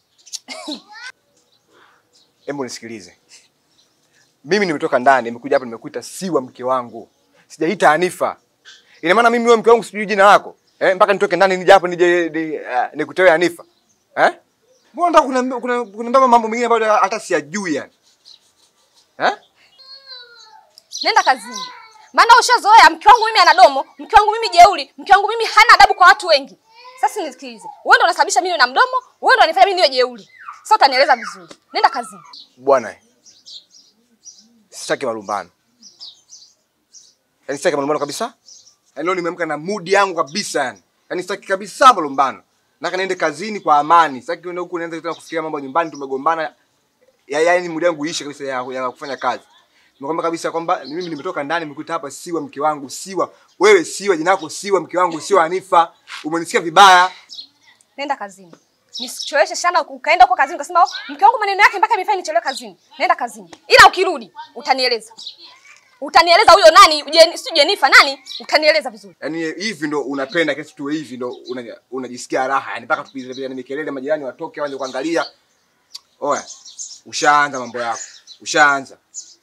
Hebu nisikilize. Mimi nimetoka ndani, nimekuja hapa nimekuita siwa mke wangu. Sijaita Hanifa. Ina maana mimi wewe mke wangu sijui jina lako. Eh, mpaka nitoke ndani nije hapa nije ni, uh, nikutewe Hanifa. Eh? Mbona nataka kuna kuna kuna mambo mengine ambayo hata siyajui yani. Eh? Nenda kazini. Maana ushazoea mke wangu mimi ana domo, mke wangu mimi jeuri, mke wangu mimi hana adabu kwa watu wengi. Sasa nisikilize. Wewe ndio unasababisha mimi niwe na mdomo, wewe ndio unanifanya mimi niwe jeuri. Sasa utanieleza vizuri. Nenda kazini. Bwana. Sitaki malumbano. Yaani sitaki malumbano kabisa. Yaani leo nimeamka na mood yangu kabisa yani. Yaani sitaki kabisa malumbano. Nataka niende kazini kwa amani. Sitaki kwenda huku nianze tena kufikiria mambo ya nyumbani tumegombana. Ya yaani mood yangu iishe kabisa ya, ya kufanya kazi. Nimekwambia kabisa kwamba mimi nimetoka ndani nimekuta hapa Siwa mke wangu Siwa. Wewe Siwa jina lako Siwa mke wangu Siwa Hanifa. Umenisikia vibaya. Nenda kazini. Nisicheleweshe sana ukaenda huko kazini ukasema oh, mke wangu maneno yake mpaka imefanya nichelewe kazini. Nenda kazini. Ila ukirudi utanieleza. Utanieleza huyo nani, Jen, si Jenifer nani? Utanieleza vizuri. Yaani hivi ndo unapenda kesi tuwe hivi ndo una- unajisikia raha. Yaani mpaka tupige vile ni kelele majirani watoke waje kuangalia. Oya. Ushaanza mambo yako. Ushaanza.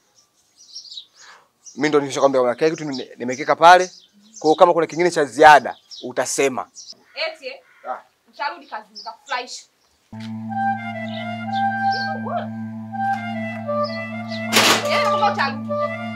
Mimi ndo nishakwambia kuna kile kitu nime- nimekeka pale. Kwa hiyo kama kuna kingine cha ziada utasema. Eti eh? Ah. Utarudi kazini nitakufurahisha. Yeye kama utarudi.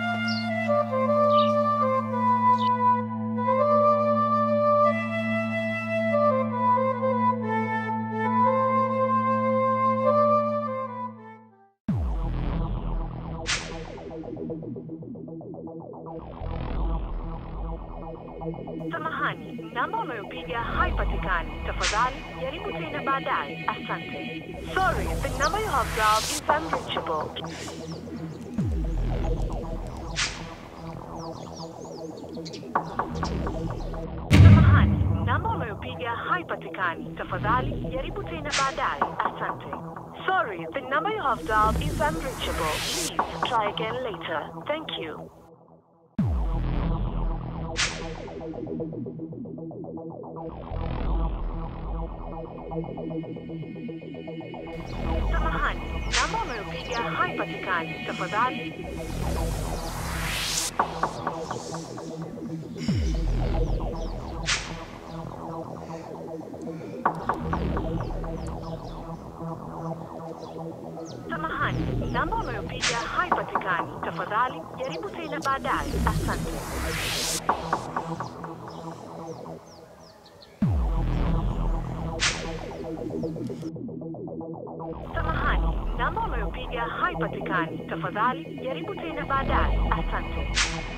Samahani, namba unayopiga haipatikani. Tafadhali jaribu tena baadaye. Asante. Sorry, the number you have dialed is unreachable. Samahani, namba unayopiga haipatikani. Tafadhali jaribu tena baadaye. Asante. Sorry, the number you have dialed is unreachable. Please try again later. Thank you. Samahani, namba unayopiga haipatikani. Tafadhali Samahani, namba unayopiga haipatikani. Tafadhali jaribu tena baadaye. Asante. Samahani, namba unayopiga haipatikani. Tafadhali jaribu tena baadaye. Asante.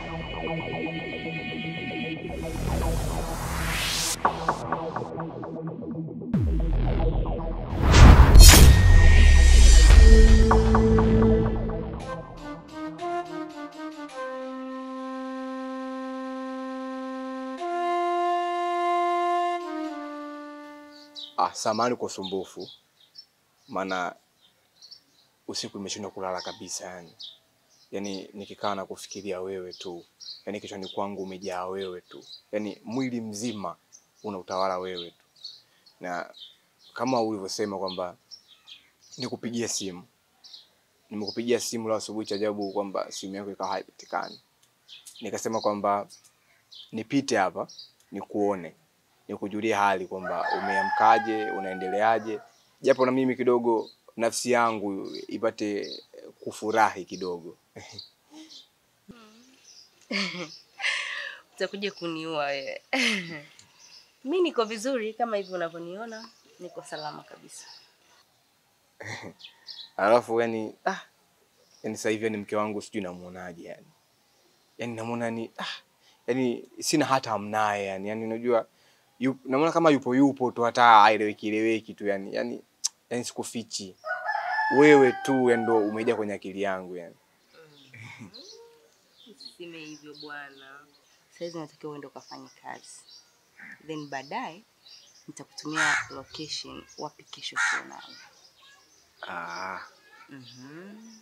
Ah, samahani kwa usumbufu. Maana usiku nimeshindwa kulala kabisa yani. Yaani nikikaa na kufikiria wewe tu. Yaani kichwani kwangu umejaa wewe tu. Yaani mwili mzima unautawala wewe tu. Na kama ulivyosema kwamba nikupigie simu. Nimekupigia simu leo asubuhi cha ajabu kwamba simu yako ikawa haipatikani. Nikasema kwamba nipite hapa nikuone nikujulie hali kwamba umeamkaje, unaendeleaje, japo na mimi kidogo nafsi yangu ipate kufurahi kidogo. utakuja kuniua wewe. Mi niko vizuri kama hivi unavyoniona, niko salama kabisa. Alafu yani ah, yani sasa hivi yani mke wangu sijui namuonaje yani, yani namuona ni ah, yani sina hata amnaye yani, yani unajua yu, namuona kama yupo yupo tu hata aeleweki eleweki tu yani, yani yani sikufichi wewe tu yani ndo umejaa kwenye akili yangu yani. Usiseme hivyo bwana. Saizi natakiwa uende ukafanye kazi, then baadaye nitakutumia location wapi kesho tuonane. Ah, Mhm.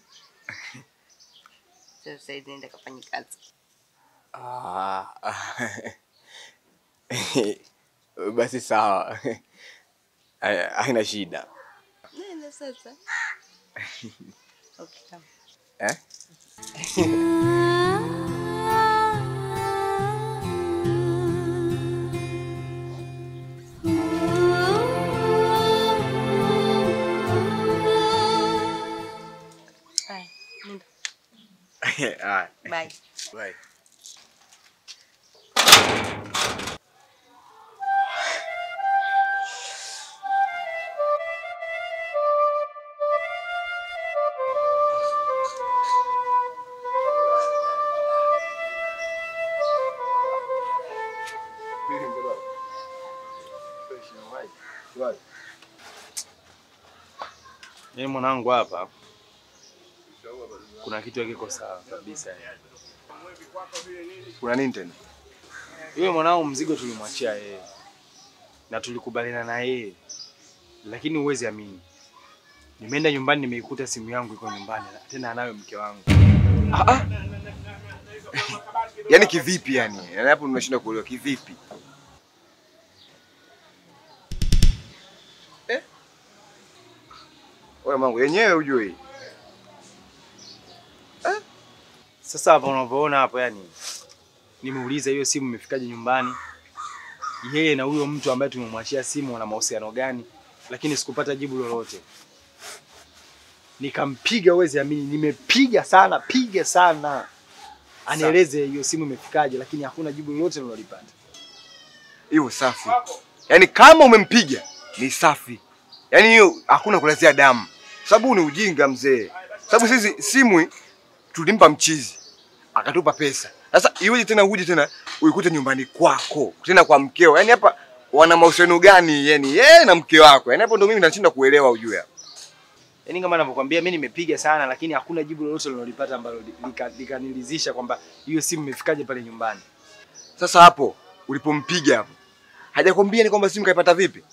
Sasa saizi nenda kafanye kazi. ah, basi sawa, Hai- haina shida Nenda sasa. Okay, kama. eh? Haya, nenda. Haya, Bye. bye. Yaani mwanangu hapa kuna kitu hakiko sawa kabisa. Kuna nini tena? Yule mwanangu mzigo tulimwachia yeye na tulikubaliana na yeye, lakini huwezi amini, nimeenda nyumbani nimeikuta simu yangu iko nyumbani na tena anayo mke wangu. Ah, ah. Yaani kivipi yani? Yaani hapo nimeshindwa kuelewa kivipi? Eh? Wewe mangu yenyewe ujue. Sasa hapa unavyoona hapo, yani nimeuliza hiyo simu imefikaje nyumbani, yeye na huyo mtu ambaye tumemwachia simu wana mahusiano gani, lakini sikupata jibu lolote. Nikampiga, huwezi amini, nimepiga sana, piga sana, anieleze hiyo simu imefikaje, lakini hakuna jibu lolote nilolipata. Hiyo safi. Yaani kama umempiga ni safi. Yaani hiyo hakuna kulazia damu. Sababu ni ujinga mzee. Sababu sisi simu tulimpa mchizi akatupa pesa. Sasa iweje tena uje tena uikute nyumbani kwako tena kwa mkeo? Yaani hapa wana mahusiano gani? Yaani yeye na mke wako. Yaani hapo ndo mimi nashinda kuelewa ujue hapo. Yaani kama ninavyokuambia mimi nimepiga sana, lakini hakuna jibu lolote nilolipata ambalo lika- likanilizisha kwamba hiyo simu imefikaje pale nyumbani. Sasa hapo ulipompiga hapo hajakwambia ni kwamba simu kaipata vipi?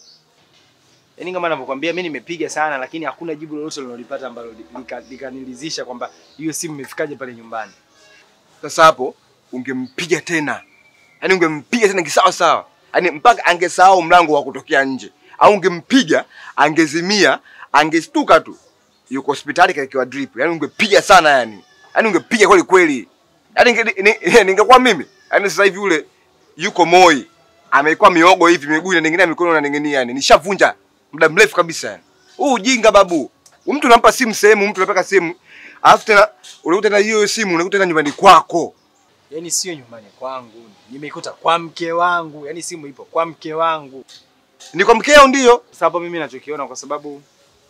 Yaani kama ninavyokuambia mimi nimepiga sana, lakini hakuna jibu lolote nilolipata ambalo lika- likanilizisha kwamba hiyo simu imefikaje pale nyumbani. Sasa hapo ungempiga tena, yaani ungempiga tena kisawa sawa, yaani mpaka angesahau mlango wa kutokea nje, au ungempiga angezimia, angestuka tu yuko hospitali kaekewa drip, yaani ungepiga sana, yani yaani ungepiga kweli kweli, yaani ninge- ni- ningekuwa mimi, yaani sasa hivi ule yuko Moi amekuwa miogo hivi, miguu inaning'inia, mikono inaning'inia, yani nishavunja muda mrefu kabisa. Yani huu ujinga babu, mtu unampa simu sehemu, mtu unapeka simu, alafu tena unakuta tena hiyo simu unakuta tena nyumbani kwako. Yaani sio nyumbani kwangu, nimeikuta kwa mke wangu, yaani simu ipo kwa mke wangu. Ni kwa mkeo ndio? Sasa hapo mimi nachokiona kwa sababu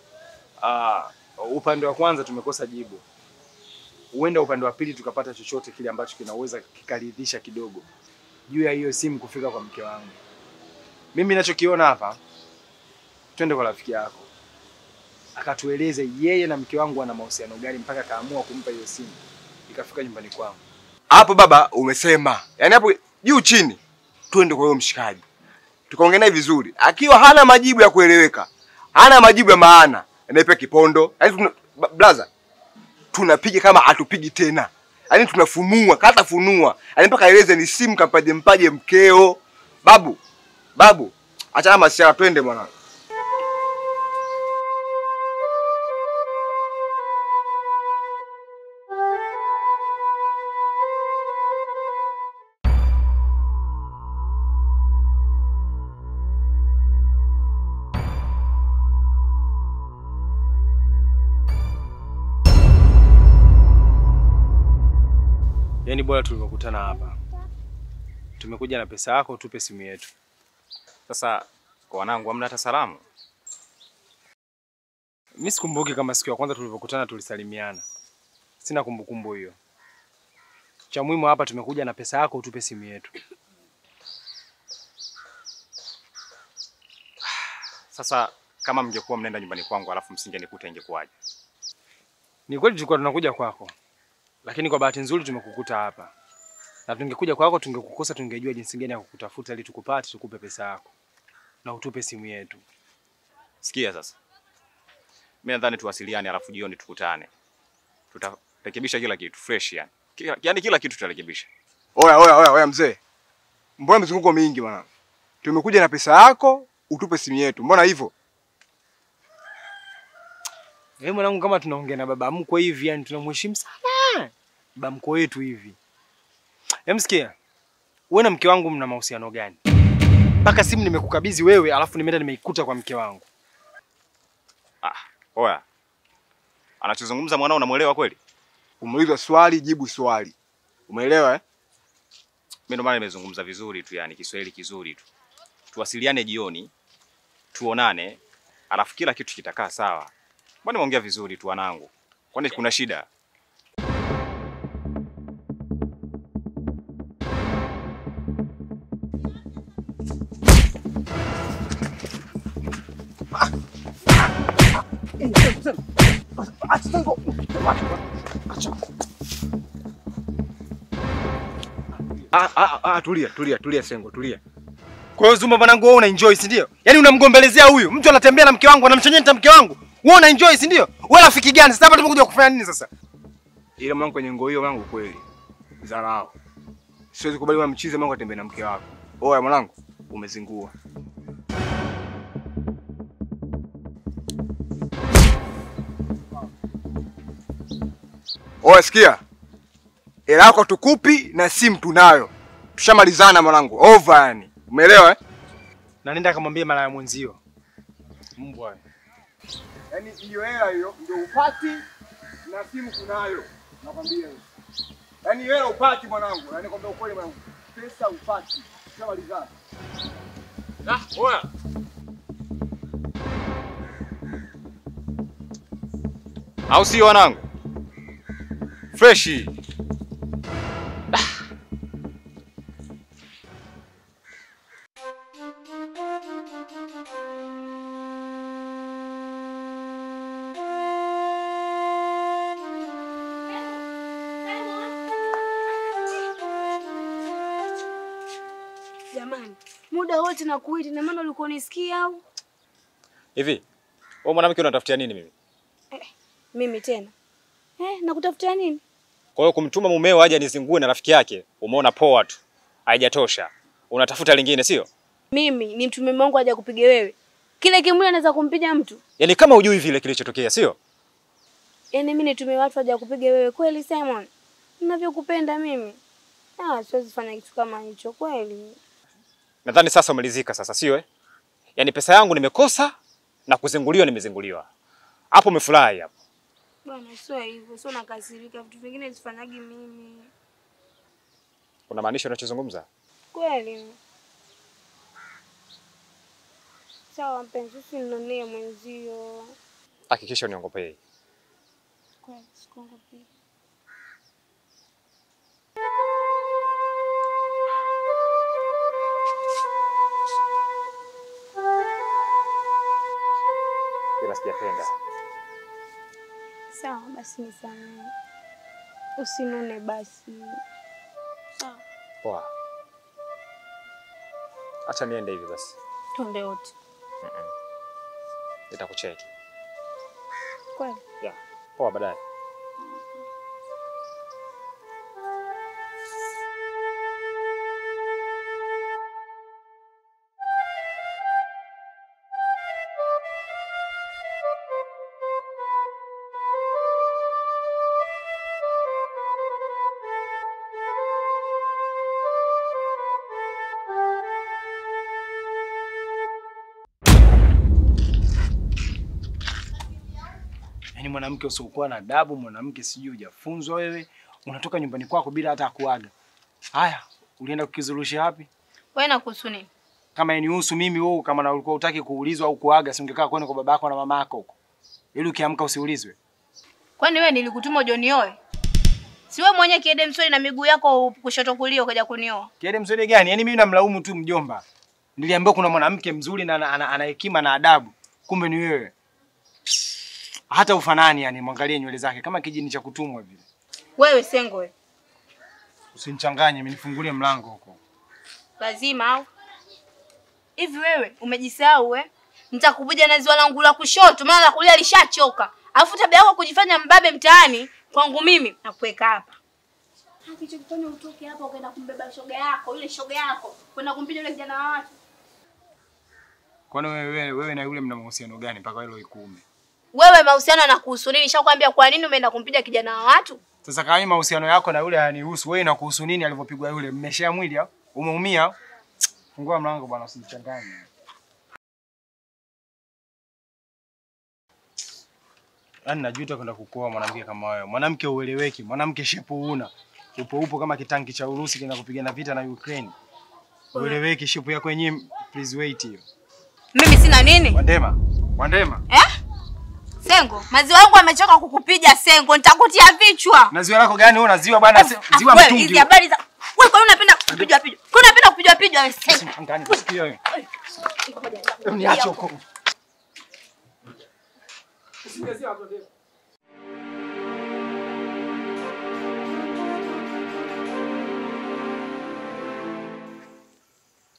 uh, upande wa kwanza tumekosa jibu, huenda upande wa pili tukapata chochote kile ambacho kinaweza kikaridhisha kidogo juu ya hiyo simu kufika kwa mke wangu. Mimi nachokiona hapa, twende kwa rafiki yako akatueleze yeye na mke wangu wana mahusiano gani mpaka akaamua kumpa hiyo simu ikafika nyumbani kwangu. Hapo baba umesema, yaani hapo juu chini, twende kwa huyo mshikaji tukaongea naye vizuri, akiwa hana majibu ya kueleweka, hana majibu ya maana, anaipa kipondo. Yaani tuna, ba- blaza, tunapiga kama hatupigi tena, yaani tunafunua kata funua, yaani mpaka aeleze ni simu kampaje mpaje mkeo. Babu, babu, achana masiara, twende bwana. Yaani bora tulivyokutana hapa, tumekuja na pesa yako, tupe simu yetu. Sasa kwa wanangu hamna hata salamu? Mimi sikumbuki kama siku ya kwanza tulivyokutana tulisalimiana, sina kumbukumbu hiyo. Cha muhimu hapa tumekuja na pesa yako, utupe simu yetu. Sasa kama mngekuwa mnaenda nyumbani kwangu alafu msingenikuta ingekuwaje? Ni kweli tulikuwa tunakuja kwako, lakini kwa bahati nzuri tumekukuta hapa, na tungekuja kwako tungekukosa, tungejua jinsi gani ya kukutafuta ili tukupate, tukupe pesa yako na utupe simu yetu. Sikia sasa, mimi nadhani tuwasiliane, alafu jioni tukutane, tutarekebisha kila kitu fresh, yani kila, yani kila kitu tutarekebisha. Oya, oya, oya, oya mzee, mbona mizunguko mingi bwana? Tumekuja na pesa yako, utupe simu yetu, mbona hivyo? Wewe mwanangu, kama tunaongea na baba mkwe hivi, yani tunamheshimu sana baba mkwe wetu hivi. Hem, sikia, wewe na mke wangu mna mahusiano gani? Mpaka simu nimekukabidhi wewe, alafu nimeenda nimeikuta kwa mke wangu. Ah, oya, anachozungumza mwanao unamuelewa kweli? Umeulizwa swali, jibu swali, umeelewa eh? Mimi ndo maana nimezungumza vizuri tu, yani Kiswahili kizuri tu. Tuwasiliane jioni, tuonane, alafu kila kitu kitakaa sawa. Mbona nimeongea vizuri tu wanangu? Kwani kuna shida? Acha Sengo. Acha. Ah, ah, ah, tulia, tulia, tulia Sengo, tulia. Kwa hiyo Zuma mwanangu wewe una enjoy si ndio? Yaani unamgombelezea huyu. Mtu anatembea na mke wangu, anamchenyeta mke wangu. Wewe una enjoy si ndio? Wewe rafiki gani? Sasa hapa tumekuja kufanya nini sasa? Ila mwanangu kwenye ngoo hiyo mwanangu kweli. Dharau. Siwezi kubali mwana mchizi mwanangu atembee na mke wako. Oya mwanangu, umezingua. Oya sikia. Hela yako tukupi na simu tunayo. Tushamalizana mwanangu. Over yani. Umeelewa eh? Na nenda akamwambia mara ya mwenzio. Mbwa. Yaani hiyo hela hiyo ndio upati na simu kunayo. Nakwambia hiyo. Yaani hela upati mwanangu. Yaani kwambia ukweli mwanangu. Pesa upati. Tushamalizana. Ah, oya. Au sio wanangu? Freshi. Jamani, muda wote nakuita, na maana ulikuwa unisikia au Hivi, wewe mwanamke unatafutia nini mimi? mimi tena eh? Nakutafutia nini? Kwa hiyo kumtuma mumeo aje anizingue na rafiki yake, umeona poa tu. Haijatosha. Unatafuta lingine sio? Mimi ni mtume wangu aja kupiga wewe, kile kimwili anaweza kumpiga mtu? Yaani kama hujui vile kilichotokea sio? Yaani mimi nitume watu aja kupiga wewe kweli, Simon? Ninavyokupenda mimi, ah, siwezi fanya kitu kama hicho kweli. Nadhani sasa umelizika sasa sio eh? Yaani pesa yangu nimekosa na kuzinguliwa nimezinguliwa. Hapo umefurahi hapo. Bwana, sio hivyo, sio nakasirika, vitu vingine sifanyagi mimi Unamaanisha unachozungumza? kweli. Sawa mpenzi, usinionee mwenzio. Hakikisha uniongopei. Kweli, sikuongopii. Ila sijapenda. Sawa basi, nisamehe, usinone basi. Sawa, Poa. Acha niende hivi basi. twende wote. Nitakucheki. Kweli Yeah. Poa baadaye. Yaani mwanamke usiokuwa na adabu, mwanamke sijui hujafunzwa wewe, unatoka nyumbani kwako bila hata kuaga. Haya, ulienda kukizurusha wapi? wewe nakuhusu nini? Kama inihusu mimi wewe, kama na ulikuwa utaki kuulizwa au kuaga, si ungekaa kwenda kwa babako na mamako huko, ili ukiamka usiulizwe. Kwani wewe nilikutuma ujonioe? Si wewe mwenye kiede msori na miguu yako kushoto kulia ukaja kunioa? Kiede mzuri gani? Yaani mimi namlaumu tu mjomba. Niliambiwa kuna mwanamke mzuri na ana- ana ana hekima na adabu, kumbe ni wewe. Hata ufanani, yani mwangalie nywele zake kama kijini cha kutumwa vile. Wewe sengo wewe. Usinichanganye, mimi nifungulie mlango huko. Lazima au? Hivi wewe umejisahau we? Nitakubuja na ziwa langu la kushoto maana la kulia lishachoka. Alafu tabia yako kujifanya mbabe mtaani kwangu mimi nakuweka hapa. Kilichokufanya utoke hapa ukaenda kumbeba shoga yako, yule shoga yako, kwenda kumpiga yule kijana wa watu. Kwani wewe, wewe, wewe na yule mna mahusiano gani mpaka hilo ikuume? Wewe mahusiano yanakuhusu nini? Nishakwambia kwa nini umeenda kumpiga kijana wa watu? Sasa kama mimi mahusiano yako na yule hayanihusu, wewe inakuhusu nini alivyopigwa yule? Mmeshea mwili au? Umeumia au? Fungua mlango bwana, usinichanganye. Yaani najuta kwenda kukuoa mwanamke kama wewe. Mwanamke ueleweki, mwanamke shepu una. Upo upo kama kitanki cha Urusi kina kupigana vita na Ukraine. Ueleweki, shepu yako yenyewe please wait hiyo. Mimi sina nini? Wandema, Wandema. Eh? Sengo, maziwa yangu yamechoka kukupiga Sengo, nitakutia vichwa. Na ziwa lako gani wewe? Na ziwa bwana, ziwa Ah, wewe, mtungi. Hizi habari za wewe kwa nini unapenda kupigwa pigwa? Kwa nini unapenda kupigwa pigwa wewe Sengo? Changanya, sikia wewe. Niache huko.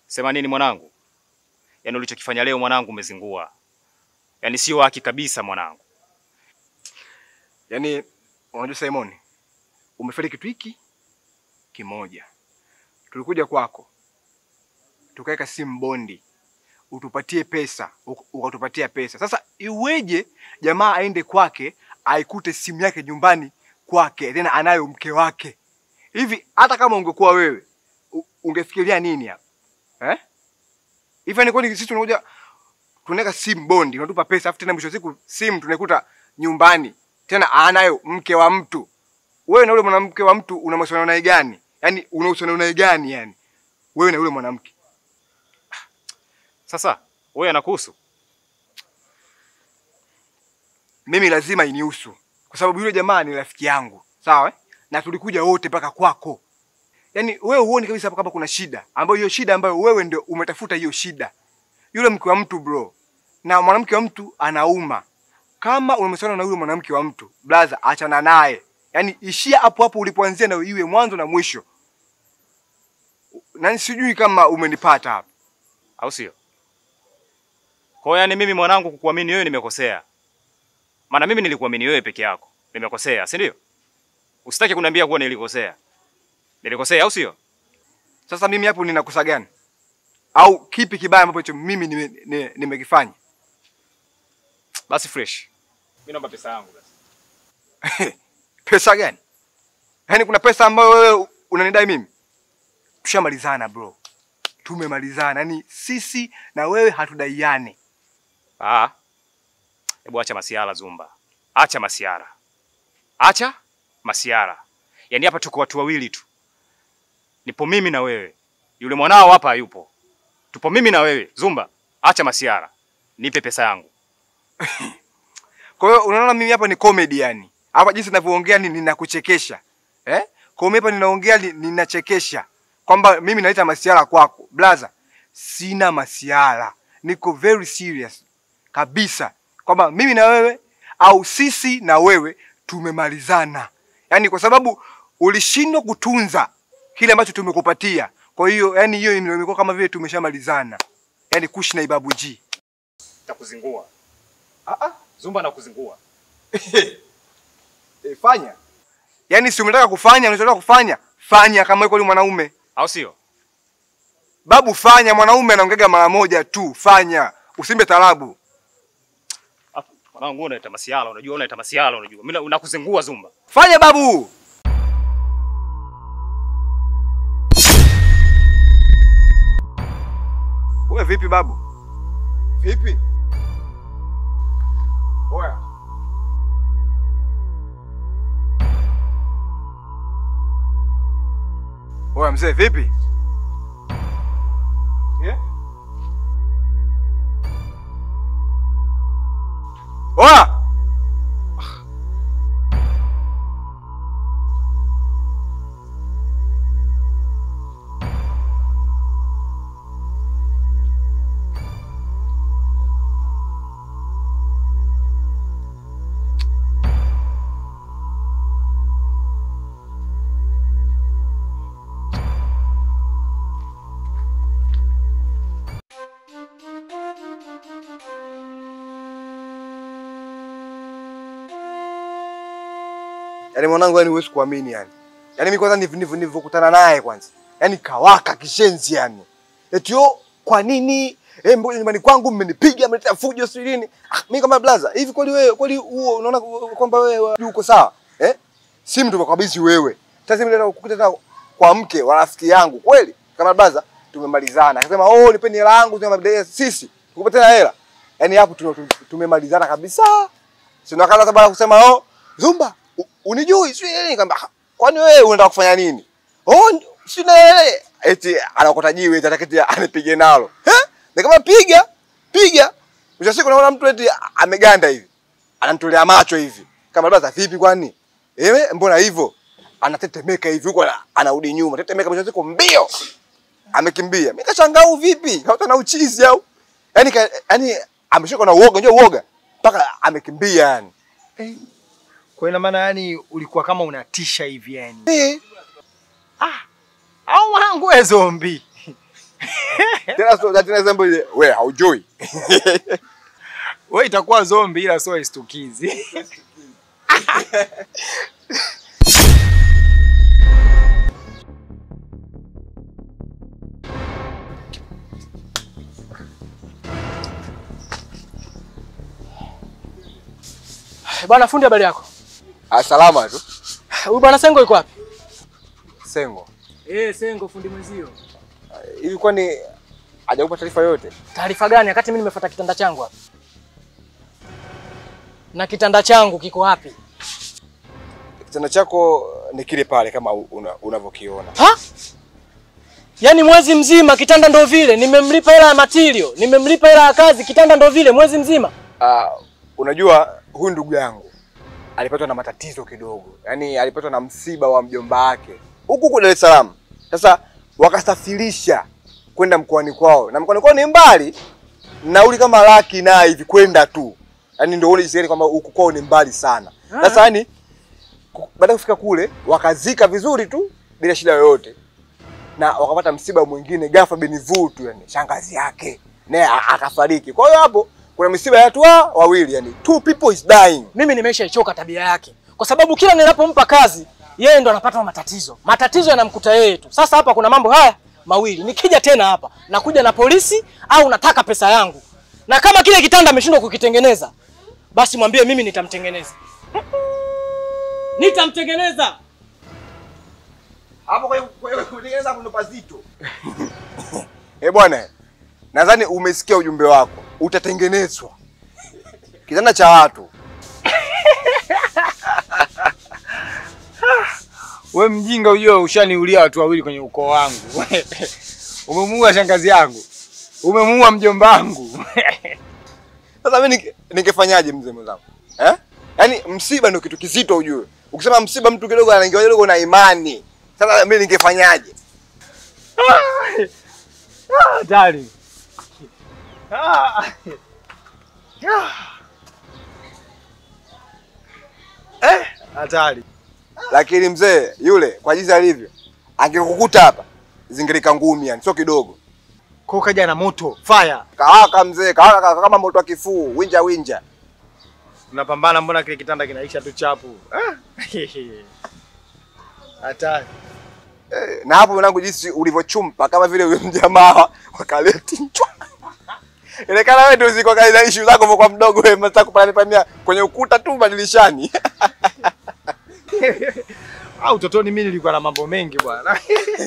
Sema nini mwanangu? Yaani ulichokifanya leo mwanangu umezingua. Yaani sio haki kabisa mwanangu. Yaani unajua Simon, umefeli kitu hiki kimoja. Tulikuja kwako tukaweka simu bondi, utupatie pesa, uk- ukatupatia pesa. Sasa iweje jamaa aende kwake aikute simu yake nyumbani kwake, tena anayo mke wake? Hivi hata kama ungekuwa wewe u- ungefikiria nini hapa eh? Hivi ni kwani sisi tunakuja tunaweka simu bondi, unatupa pesa, afu tena mwisho wa siku simu tunaikuta nyumbani, tena anayo mke wa mtu. Wewe na yule mwanamke wa mtu una mahusiano naye gani? Yaani una uhusiano naye gani yani? Wewe na yule mwanamke. Sasa wewe anakuhusu? Mimi lazima inihusu kwa sababu yule jamaa ni rafiki yangu, sawa eh? Na tulikuja wote mpaka kwako. Yaani wewe huoni kabisa hapa kama kuna shida, ambayo hiyo shida ambayo wewe ndio umetafuta hiyo shida. Yule mke wa mtu bro, na mwanamke wa mtu anauma. Kama unamsana na yule mwanamke wa mtu, blaza, achana naye. Yaani ishia hapo hapo ulipoanzia na iwe mwanzo na mwisho. Na sijui kama umenipata hapa. Au sio? Kwa hiyo yani mimi mwanangu kukuamini wewe nimekosea. Maana mimi nilikuamini wewe peke yako. Nimekosea, si ndio? Usitaki kuniambia kuwa nilikosea. Nilikosea au sio? Sasa mimi hapo ninakosa gani? Au kipi kibaya ambacho mimi nimekifanya? Nime, nimekifanya? Basi fresh. Mimi naomba pesa yangu basi. pesa gani? Yaani kuna pesa ambayo wewe unanidai mimi? Tushamalizana bro, tumemalizana. Yaani sisi na wewe hatudaiane. Ah. Hebu acha masiara Zumba. Acha masiara. Acha masiara. Yaani hapa tuko watu wawili tu. Nipo mimi na wewe. Yule mwanao hapa hayupo. Tupo mimi na wewe. Zumba, acha masiara. Nipe pesa yangu. Kwa hiyo unaona mimi hapa ni comedy yani. Hapa jinsi ninavyoongea ni ninakuchekesha. Eh? Kwa hiyo mimi hapa ninaongea ni- ninachekesha. Kwamba mimi naleta masiara kwako. Blaza, sina masiara. Niko very serious kabisa. Kwamba mimi na wewe au sisi na wewe tumemalizana. Yaani kwa sababu ulishindwa kutunza kile ambacho tumekupatia. Kwa hiyo yani hiyo ndio imekuwa kama vile tumeshamalizana. Yaani kushi na ibabu G. Takuzingua. Ah ah, Zumba nakuzingua. E, fanya. Yaani si umetaka kufanya, unachotaka kufanya, fanya kama yuko yule mwanaume. Au sio? Babu fanya, mwanaume anaongega mara moja tu, fanya. Usimbe tarabu. Mwanangu wewe unaita masiala, unajua unaita masiala, unajua. Mimi nakuzingua Zumba. Fanya babu. Wewe vipi babu? Vipi? Oya. Oya mzee vipi? Yeah? Oya! Yaani mwanangu, yani huwezi kuamini yani. Yaani mimi kwanza niv- niv- nilivyokutana naye kwanza. Yaani kawaka kishenzi yani. Eti yo kwa nini eh, mbona nyumbani kwangu mmenipiga mmeleta fujo sio nini? Ah, mimi kama blaza, hivi kweli wewe kweli huo unaona kwamba wewe uko sawa? Eh? Simu tumekabidhi wewe. Sasa mimi nataka kukuta tena kwa mke wa rafiki yangu kweli? Kama blaza tumemalizana. Akasema, "Oh, nipeni hela yangu tuna sisi." Tukupe tena hela. Yaani hapo tume- tumemalizana kabisa. Sina kaza sababu kusema, "Oh, Zumba, u- unijui sio nini kamba kwani wewe unataka kufanya nini oh n- si na yeye eti anakota jiwe eti ataketi anipige nalo eh nikama piga piga mwisho wa siku naona mtu eti ameganda hivi anamtolea macho hivi kama baba vipi kwani eh mbona hivyo anatetemeka hivi huko ana- anarudi nyuma tetemeka mwisho wa siku mbio amekimbia mimi kashangaa huu vipi kama na uchizi au yani ka, yani ameshika na uoga unajua uoga mpaka amekimbia yani Kwa ina maana yani ulikuwa kama unatisha hivi yani. Eh. Au wangu we zombi. Tena sio tena zambo ile we haujui. Wewe itakuwa zombi ila sio istukizi. Bwana fundi, habari yako? Ah, salama tu. Huyu bwana Sengo yuko wapi? Sengo. Eh, Sengo fundi mwenzio. Hivi kwani hajakupa taarifa yote? Taarifa gani wakati mimi nimefuata kitanda changu hapa? Na kitanda changu kiko wapi? Kitanda chako ni kile pale kama una, unavyokiona. Ha? Yaani mwezi mzima kitanda ndo vile, nimemlipa hela ya material, nimemlipa hela ya kazi, kitanda ndo vile mwezi mzima. Ah, unajua huyu ndugu yangu alipatwa na matatizo kidogo, yaani alipatwa na msiba wa mjomba wake huku huku Dar es Salaam. Sasa wakasafirisha kwenda mkoani kwao, na mkoani kwao ni mbali, nauli kama laki na hivi kwenda tu, yaani ndio uone jinsi kwamba huku kwao ni mbali sana. Sasa yani baada ya kufika kule wakazika vizuri tu bila shida yoyote, na wakapata msiba mwingine ghafla benivu tu, yani shangazi yake naye a- akafariki. Kwa hiyo hapo kuna misiba ya watu wa- wawili, yani two people is dying. Mimi nimeshaichoka tabia yake, kwa sababu kila ninapompa kazi yeye ndo anapata matatizo. Matatizo yanamkuta yeye tu. Sasa hapa kuna mambo haya mawili, nikija tena hapa nakuja na polisi au nataka pesa yangu, na kama kile kitanda ameshindwa kukitengeneza, basi mwambie mimi nitamtengeneza, nitamtengeneza. Hapo kwa hiyo kwa hiyo kutengeneza hapo ndo pazito. Eh bwana, nadhani umesikia ujumbe wako, utatengenezwa kitanda cha watu. We mjinga, ujue ushaniulia watu wawili kwenye ukoo wangu. Umemuua shangazi yangu, umemuua mjomba wangu. Sasa mimi ninge- ningefanyaje mzee mwenzangu? Eh? Yaani msiba ndio kitu kizito ujue. Ukisema msiba mtu kidogo anaingia kidogo na imani. Sasa mimi ningefanyaje? Hatari. Ah. Ah. Eh, hatari. Lakini mzee yule kwa jinsi alivyo angekukuta hapa zingelika ngumi yani sio kidogo. Kwa kaja na moto, fire. Kawaka mzee, kawaka kaka kama moto wa kifuu, winja winja. Unapambana, mbona kile kitanda kinaisha tu chapu? Ah. Hatari. Eh, na hapo mwanangu jinsi ulivyochumpa kama vile huyo mjamaa wakaleti chwa. Inekana wewe ndio ziko kaida issue zako kwa mdogo wewe mtaka kupania pania kwenye ukuta tu badilishani. Au utotoni mimi nilikuwa na mambo mengi bwana.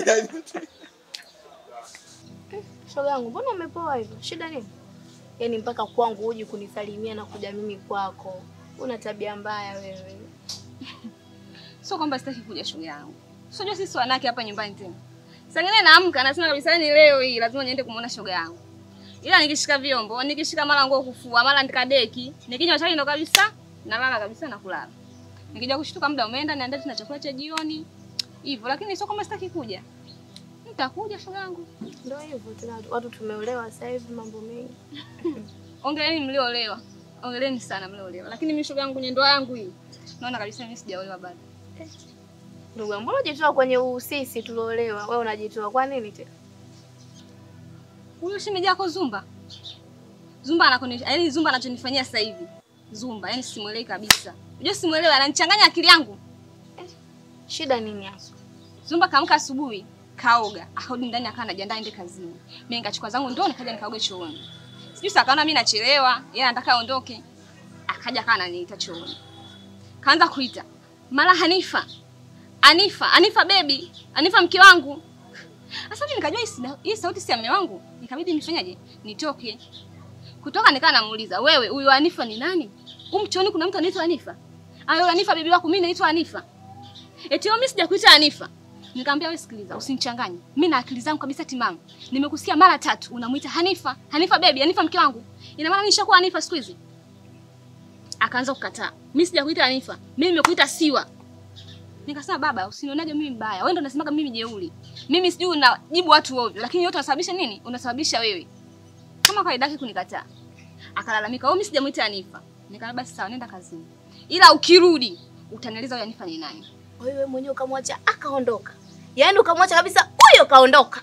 Shoga yangu, mbona umepoa hivyo? Shida nini? Yaani mpaka kwangu huji kunisalimia na kuja mimi kwako. Una tabia mbaya wewe. Sio kwamba sitaki kuja shoga yangu. Sio sisi wanawake hapa nyumbani tena. Saa ingine naamka nasema kabisa ni leo hii lazima niende kumuona shoga yangu. Ila nikishika vyombo, nikishika mara nguo kufua, mara nikadeki, nikinywa chai ndo kabisa nalala kabisa na kulala. Nikija kushtuka muda umeenda niandae tena chakula cha jioni. Hivyo lakini sio kwamba sitaki kuja. Nitakuja shoga yangu. Ndio hivyo tena watu tumeolewa sasa hivi mambo mengi. Ongeleni mliolewa. Ongeleni sana mliolewa. Lakini mimi shoga yangu kwenye ndoa yangu hii. Naona kabisa mimi sijaolewa bado. Ndugu yangu, mbona unajitoa kwenye usisi tuliolewa? Wewe unajitoa kwa nini tena? Huyo shemeji yako Zumba. Zumba anakoni, yaani Zumba anachonifanyia sasa hivi. Zumba, yaani simuelewi kabisa. Unajua simuelewi, ananichanganya akili yangu. Shida nini hasa? Zumba kaamka asubuhi, kaoga, akarudi ndani akawa anajiandaa aende kazini. Mimi nikachukua zangu ndoo nikaja nikaoga chooni. Sijui sasa akaona mimi nachelewa, yeye anataka aondoke. Akaja akawa ananiita chooni. Kaanza kuita. Mara Hanifa. Anifa, Anifa baby, Anifa mke wangu. Sasa mimi nikajua hii sina- hii sauti si ya mume wangu. Nikabidi nifanyaje? Nitoke. Kutoka nikaa namuuliza, wewe huyu Anifa ni nani? Huyu mchoni kuna mtu anaitwa Anifa? Ah, yule Anifa bibi wako mimi naitwa Anifa. Eti wewe mimi sijakuita Anifa. Nikamwambia wewe sikiliza, usinichanganye. Mimi na akili zangu kabisa timamu. Nimekusikia mara tatu unamuita Hanifa, Hanifa baby, Hanifa mke wangu. Ina maana nishakuwa Hanifa siku hizi? Akaanza kukataa. Mimi sijakuita Hanifa. Mimi nimekuita Siwa. Nikasema baba, usinionage mimi mbaya. Wewe ndo unasemaga mimi jeuri. Mimi sijui unajibu watu ovyo, lakini yote unasababisha nini? Unasababisha wewe. Kama kawaida yake kunikataa. Akalalamika, "Wewe mimi sijamuita Hanifa." Nikamwambia basi sawa, nenda kazini. Ila ukirudi utanieleza huyo Hanifa ni nani. Wewe mwenyewe ukamwacha akaondoka. Yaani ukamwacha kabisa huyo kaondoka.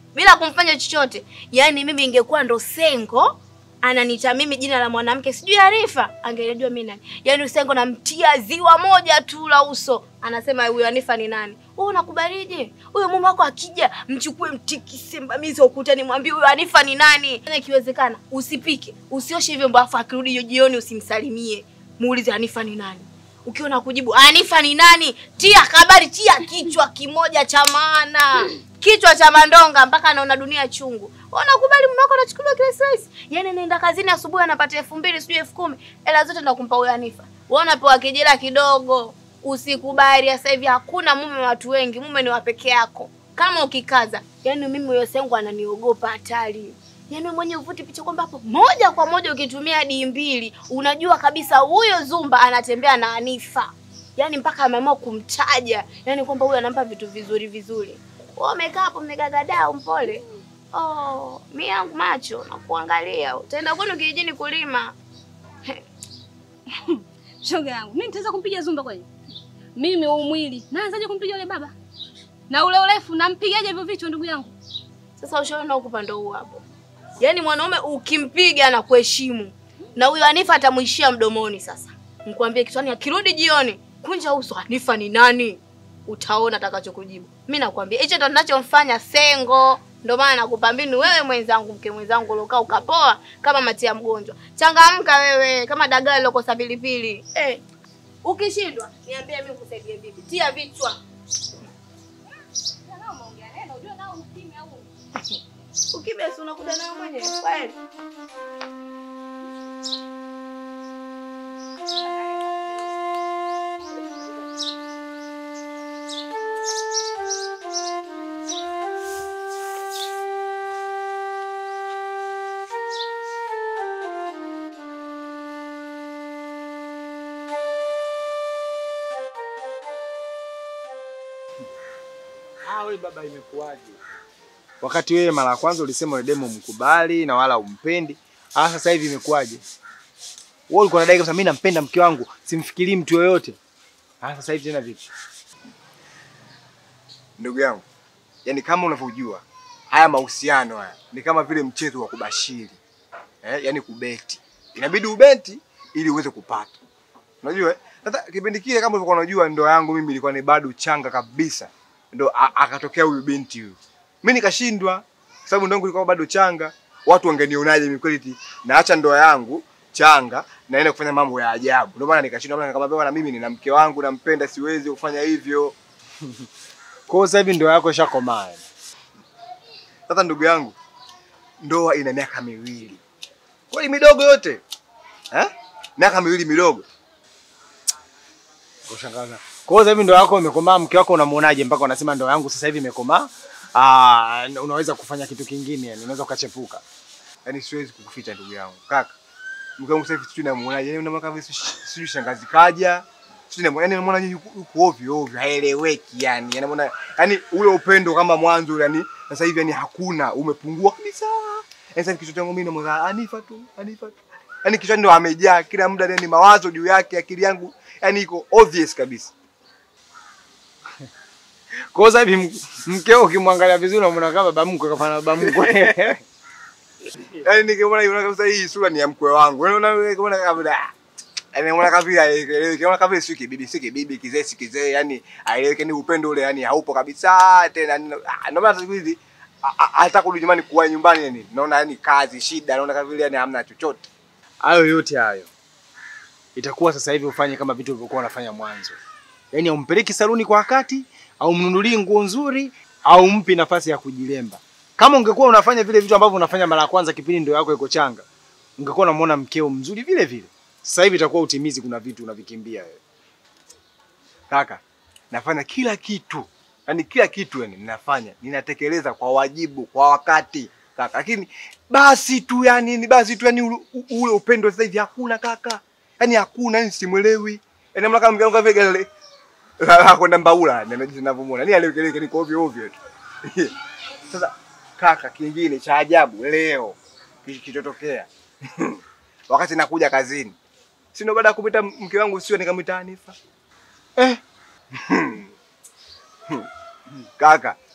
bila kumfanya chochote. Yaani mimi ingekuwa ndo Sengo ananiita mimi jina la mwanamke sijui Arifa, angenijua mimi nani. Yaani Sengo namtia ziwa moja tu la uso, anasema huyo Anifa ni nani? Wewe unakubalije? Huyo mume wako akija, mchukue mtikise mbamizi ukutani, mwambie huyo Anifa ni nani. Yaani Ikiwezekana usipike, usioshe vyombo, afu akirudi hiyo jioni usimsalimie, muulize Anifa ni nani. Ukiona kujibu Anifa ni nani, tia habari, tia kichwa kimoja cha maana, kichwa cha mandonga mpaka anaona dunia chungu. Unakubali mume wako anachukuliwa kila slice? Yaani naenda kazini asubuhi anapata elfu mbili sijui elfu kumi hela zote ndo kumpa huyo Anifa. Wewe unapewa kijela kidogo. Usikubali sasa hivi hakuna mume wa watu wengi, mume ni wa peke yako. Kama ukikaza, yaani mimi huyo sengu ananiogopa hatari. Yaani mwenye uvuti picha kwamba hapo moja kwa moja ukitumia di mbili unajua kabisa huyo Zumba anatembea na Anifa. Yaani mpaka ameamua kumtaja, yaani kwamba huyo anampa vitu vizuri vizuri. Wewe umekaa hapo mmegagadaa mpole. Oh, mi yangu macho na kuangalia. Utaenda kwenu kijijini kulima. Shoga yangu, mimi nitaweza kumpiga Zumba kweli? Mimi huu mwili naanzaje kumpiga yule baba? Na ule urefu nampigaje hivyo vichwa ndugu yangu? Sasa ushauri na upande huu hapo. Yaani mwanaume ukimpiga anakuheshimu. Na huyo Anifa atamuishia mdomoni sasa. Nikwambie kichwani akirudi jioni, kunja uso Anifa ni nani? Utaona atakachokujibu. Mimi nakwambia hicho ndo ninachomfanya Sengo. Ndio maana nakupa mbinu wewe mwenzangu, mke mwenzangu uliokaa ukapoa kama matia mgonjwa. Changamka wewe kama dagaa lilokosa pilipili. Eh. Ukishindwa niambie mimi nikusaidie vipi. Tia vichwa. Ukimya si unakuja nayo mwenyewe. Kweli. Ah, wewe baba imekuwaje? Wakati wewe mara ya kwanza ulisema yule demo mkubali na wala umpendi. Ah, sasa hivi imekuwaje? Wewe ulikuwa unadai kabisa mimi nampenda mke wangu, simfikirii mtu yoyote. Ah, sasa hivi tena vipi? Ndugu yangu, yani kama unavyojua haya mahusiano haya ni kama vile mchezo wa kubashiri eh, yani kubeti. Inabidi ubeti ili uweze kupata. Unajua? eh? Sasa kipindi kile kama ulivyokuwa unajua ndoa yangu mimi ilikuwa ni bado changa kabisa. Ndo a- akatokea huyu binti huyu. Mimi nikashindwa kwa sababu ndoa yangu ilikuwa bado changa. Watu wangenionaje mimi kweli eti naacha ndoa yangu changa naenda kufanya mambo ya ajabu. Ndio maana nikashindwa maana nikamwambia bwana mimi nina mke wangu nampenda siwezi kufanya hivyo. Kwa hiyo sasa hivi ndoa yako ishakomaa. Sasa ndugu yangu, ndoa ina miaka miwili, kweli midogo yote eh? miaka miwili midogo. Kushangaza. Kwa hiyo sasa hivi ndoa yako imekomaa, mke wako unamuonaje mpaka unasema ndoa yangu sasa hivi imekomaa? Ah, unaweza kufanya kitu kingine yani, unaweza ukachepuka. Yaani siwezi kukuficha ndugu yangu, kaka, mke wangu sasa hivi sijui namuonaje, yani unamwona kama vile sijui- sijui shangazi kaja sijui namuona, yani namuona yuko yuko ovyo ovyo, haeleweki yani, yani namuona yani ule upendo kama mwanzo yani sasa hivi yani hakuna, umepungua kabisa. Yani sasa hivi kichwa changu mimi namuona Anifa tu, Anifa tu. Yani kichwa ndo amejaa kila muda, yani mawazo juu yake, akili yangu yani iko obvious kabisa. Kwa hiyo sasa hivi m- mkeo ukimwangalia vizuri unamwona kama baba mkwe kafana baba mkwe. Yaani nikimwona yule kabisa hii sura ni ya mkwe wangu. Yaani unaona kama kama da. Yaani unaona kama vile haeleweki. Unaona kama vile si kibibi, si kibibi, kizee si kizee, yani haeleweki ni upendo ule yani haupo kabisa tena. ni- ah, Ndio maana siku hizi a- a- hata kurudi nyumbani kuwa nyumbani yani naona yani kazi shida, naona kama vile yani hamna chochote. Hayo yote hayo itakuwa sasa hivi ufanye kama vitu ulivyokuwa unafanya mwanzo, yaani aumpeleki saluni kwa wakati, au mnunulie nguo nzuri, au mpi nafasi ya kujilemba. Kama ungekuwa unafanya vile vitu ambavyo unafanya mara ya kwanza kipindi ndio yako iko changa, ungekuwa unamwona mkeo mzuri vile vile. Sasa hivi itakuwa utimizi, kuna vitu unavikimbia wewe. Kaka, nafanya kila kitu. Yaani kila kitu yani ninafanya, ninatekeleza kwa wajibu, kwa wakati. Kaka, lakini basi tu yani ni basi tu yani ule, ule upendo sasa hivi hakuna kaka. Yaani hakuna, yani simwelewi. Yaani mna kama mganga vile gale la la kwenda mbaula ndio ninavyomuona. Ni alekeleke niko ovyo ovyo tu. Sasa kaka, kingine cha ajabu leo kilichotokea wakati nakuja kazini, si ndo baada ya kupita mke wangu sio nikamwita Hanifa eh. Kaka,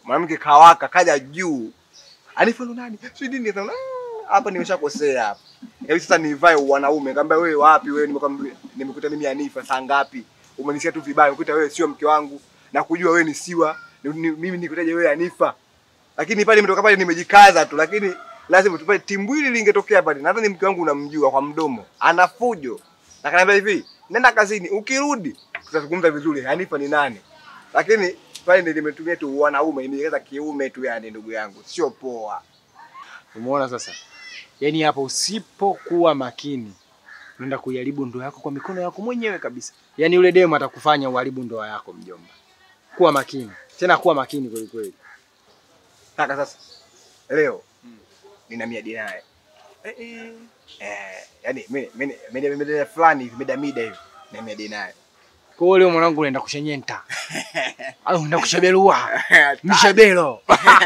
mwanamke kawaka kaja juu Anifa ndo nani? Sio nini sasa. "Ah, Hapa nimeshakosea hapa. Hebu sasa nivae wanaume. Ngamba wewe wapi wewe nimekwambia nimekuta mimi Anifa saa ngapi? Umenisikia tu vibaya, umekuta wewe sio mke wangu na kujua wewe ni siwa. Ni, ni, mimi nikutaje wewe Anifa. Lakini pale nimetoka pale nimejikaza tu lakini lazima tupate timbwili lingetokea pale. Nadhani mke wangu unamjua kwa mdomo. Ana fujo. Na kaniambia hivi, nenda kazini, ukirudi tutazungumza vizuri. Hanifa ni nani? Lakini pale ndio nimetumia tu wanaume, nimeweza kiume tu yani ndugu yangu. Sio poa. Umeona sasa? Yaani hapo usipokuwa makini unaenda kuiharibu ndoa yako kwa mikono yako mwenyewe kabisa. Yaani yule demu atakufanya uharibu ndoa yako mjomba. Kuwa makini. Tena kuwa makini kweli kweli. Kaka sasa. Leo nina miadi naye. Eh eh. Eh, yani mimi mimi mimi mimi fulani hivi mida mida hivi na miadi naye. Kwa hiyo leo mwanangu unaenda kushenyenta. Au unaenda kushabelua. Mshabelo.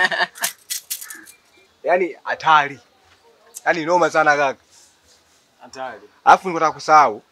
Yaani hatari. Yaani noma sana kaka. Hatari. Alafu niko nataka kusahau.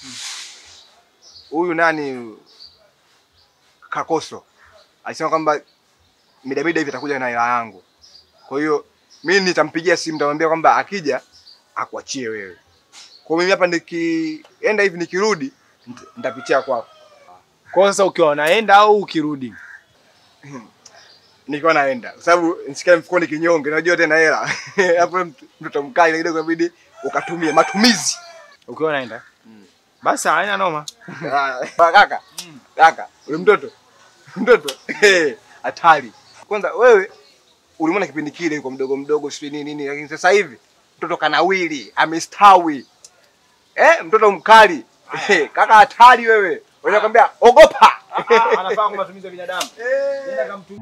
Huyu nani Kakoso. Alisema kwamba mida mida hivi atakuja na hela yangu. Kwa hiyo mimi nitampigia simu nitamwambia kwamba akija akuachie wewe. Kwa hiyo mimi hapa nikienda hivi nikirudi nita- nitapitia kwako. Kwa hiyo sasa ukiwa unaenda au ukirudi? Nikiwa naenda. Kwa sababu nisikia mfukoni kinyonge, unajua tena hela. Hapo mtu- mtoto mkali kidogo inabidi ukatumie matumizi. Ukiwa unaenda? Basi haina noma. Ah, kaka. Kaka, ule mtoto. Mtoto. eh, Hatari. Kwanza wewe ulimwona kipindi kile yuko mdogo mdogo sio nini nini lakini sasa hivi mtoto kanawili, amestawi. Eh, mtoto mkali. Eh, kaka hatari wewe. Wewe nakwambia ogopa. Anafaa kwa matumizi ya binadamu. Nenda kamtu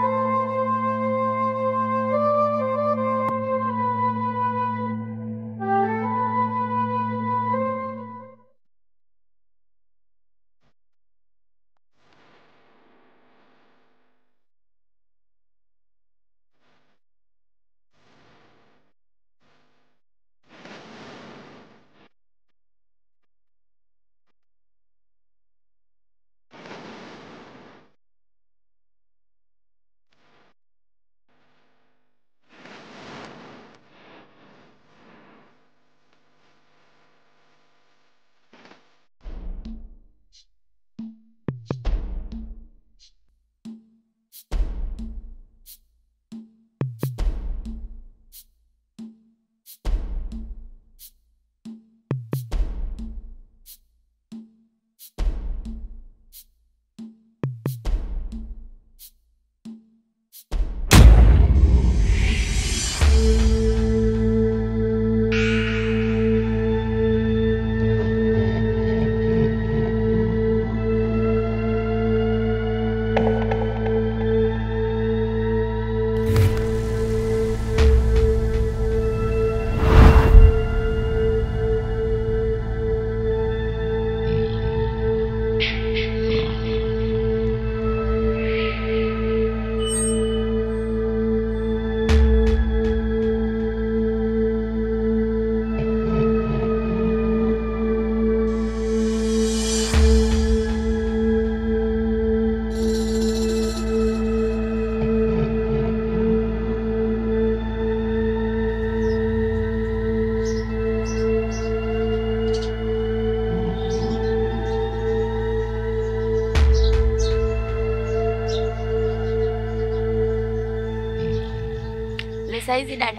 Ni saizi dada.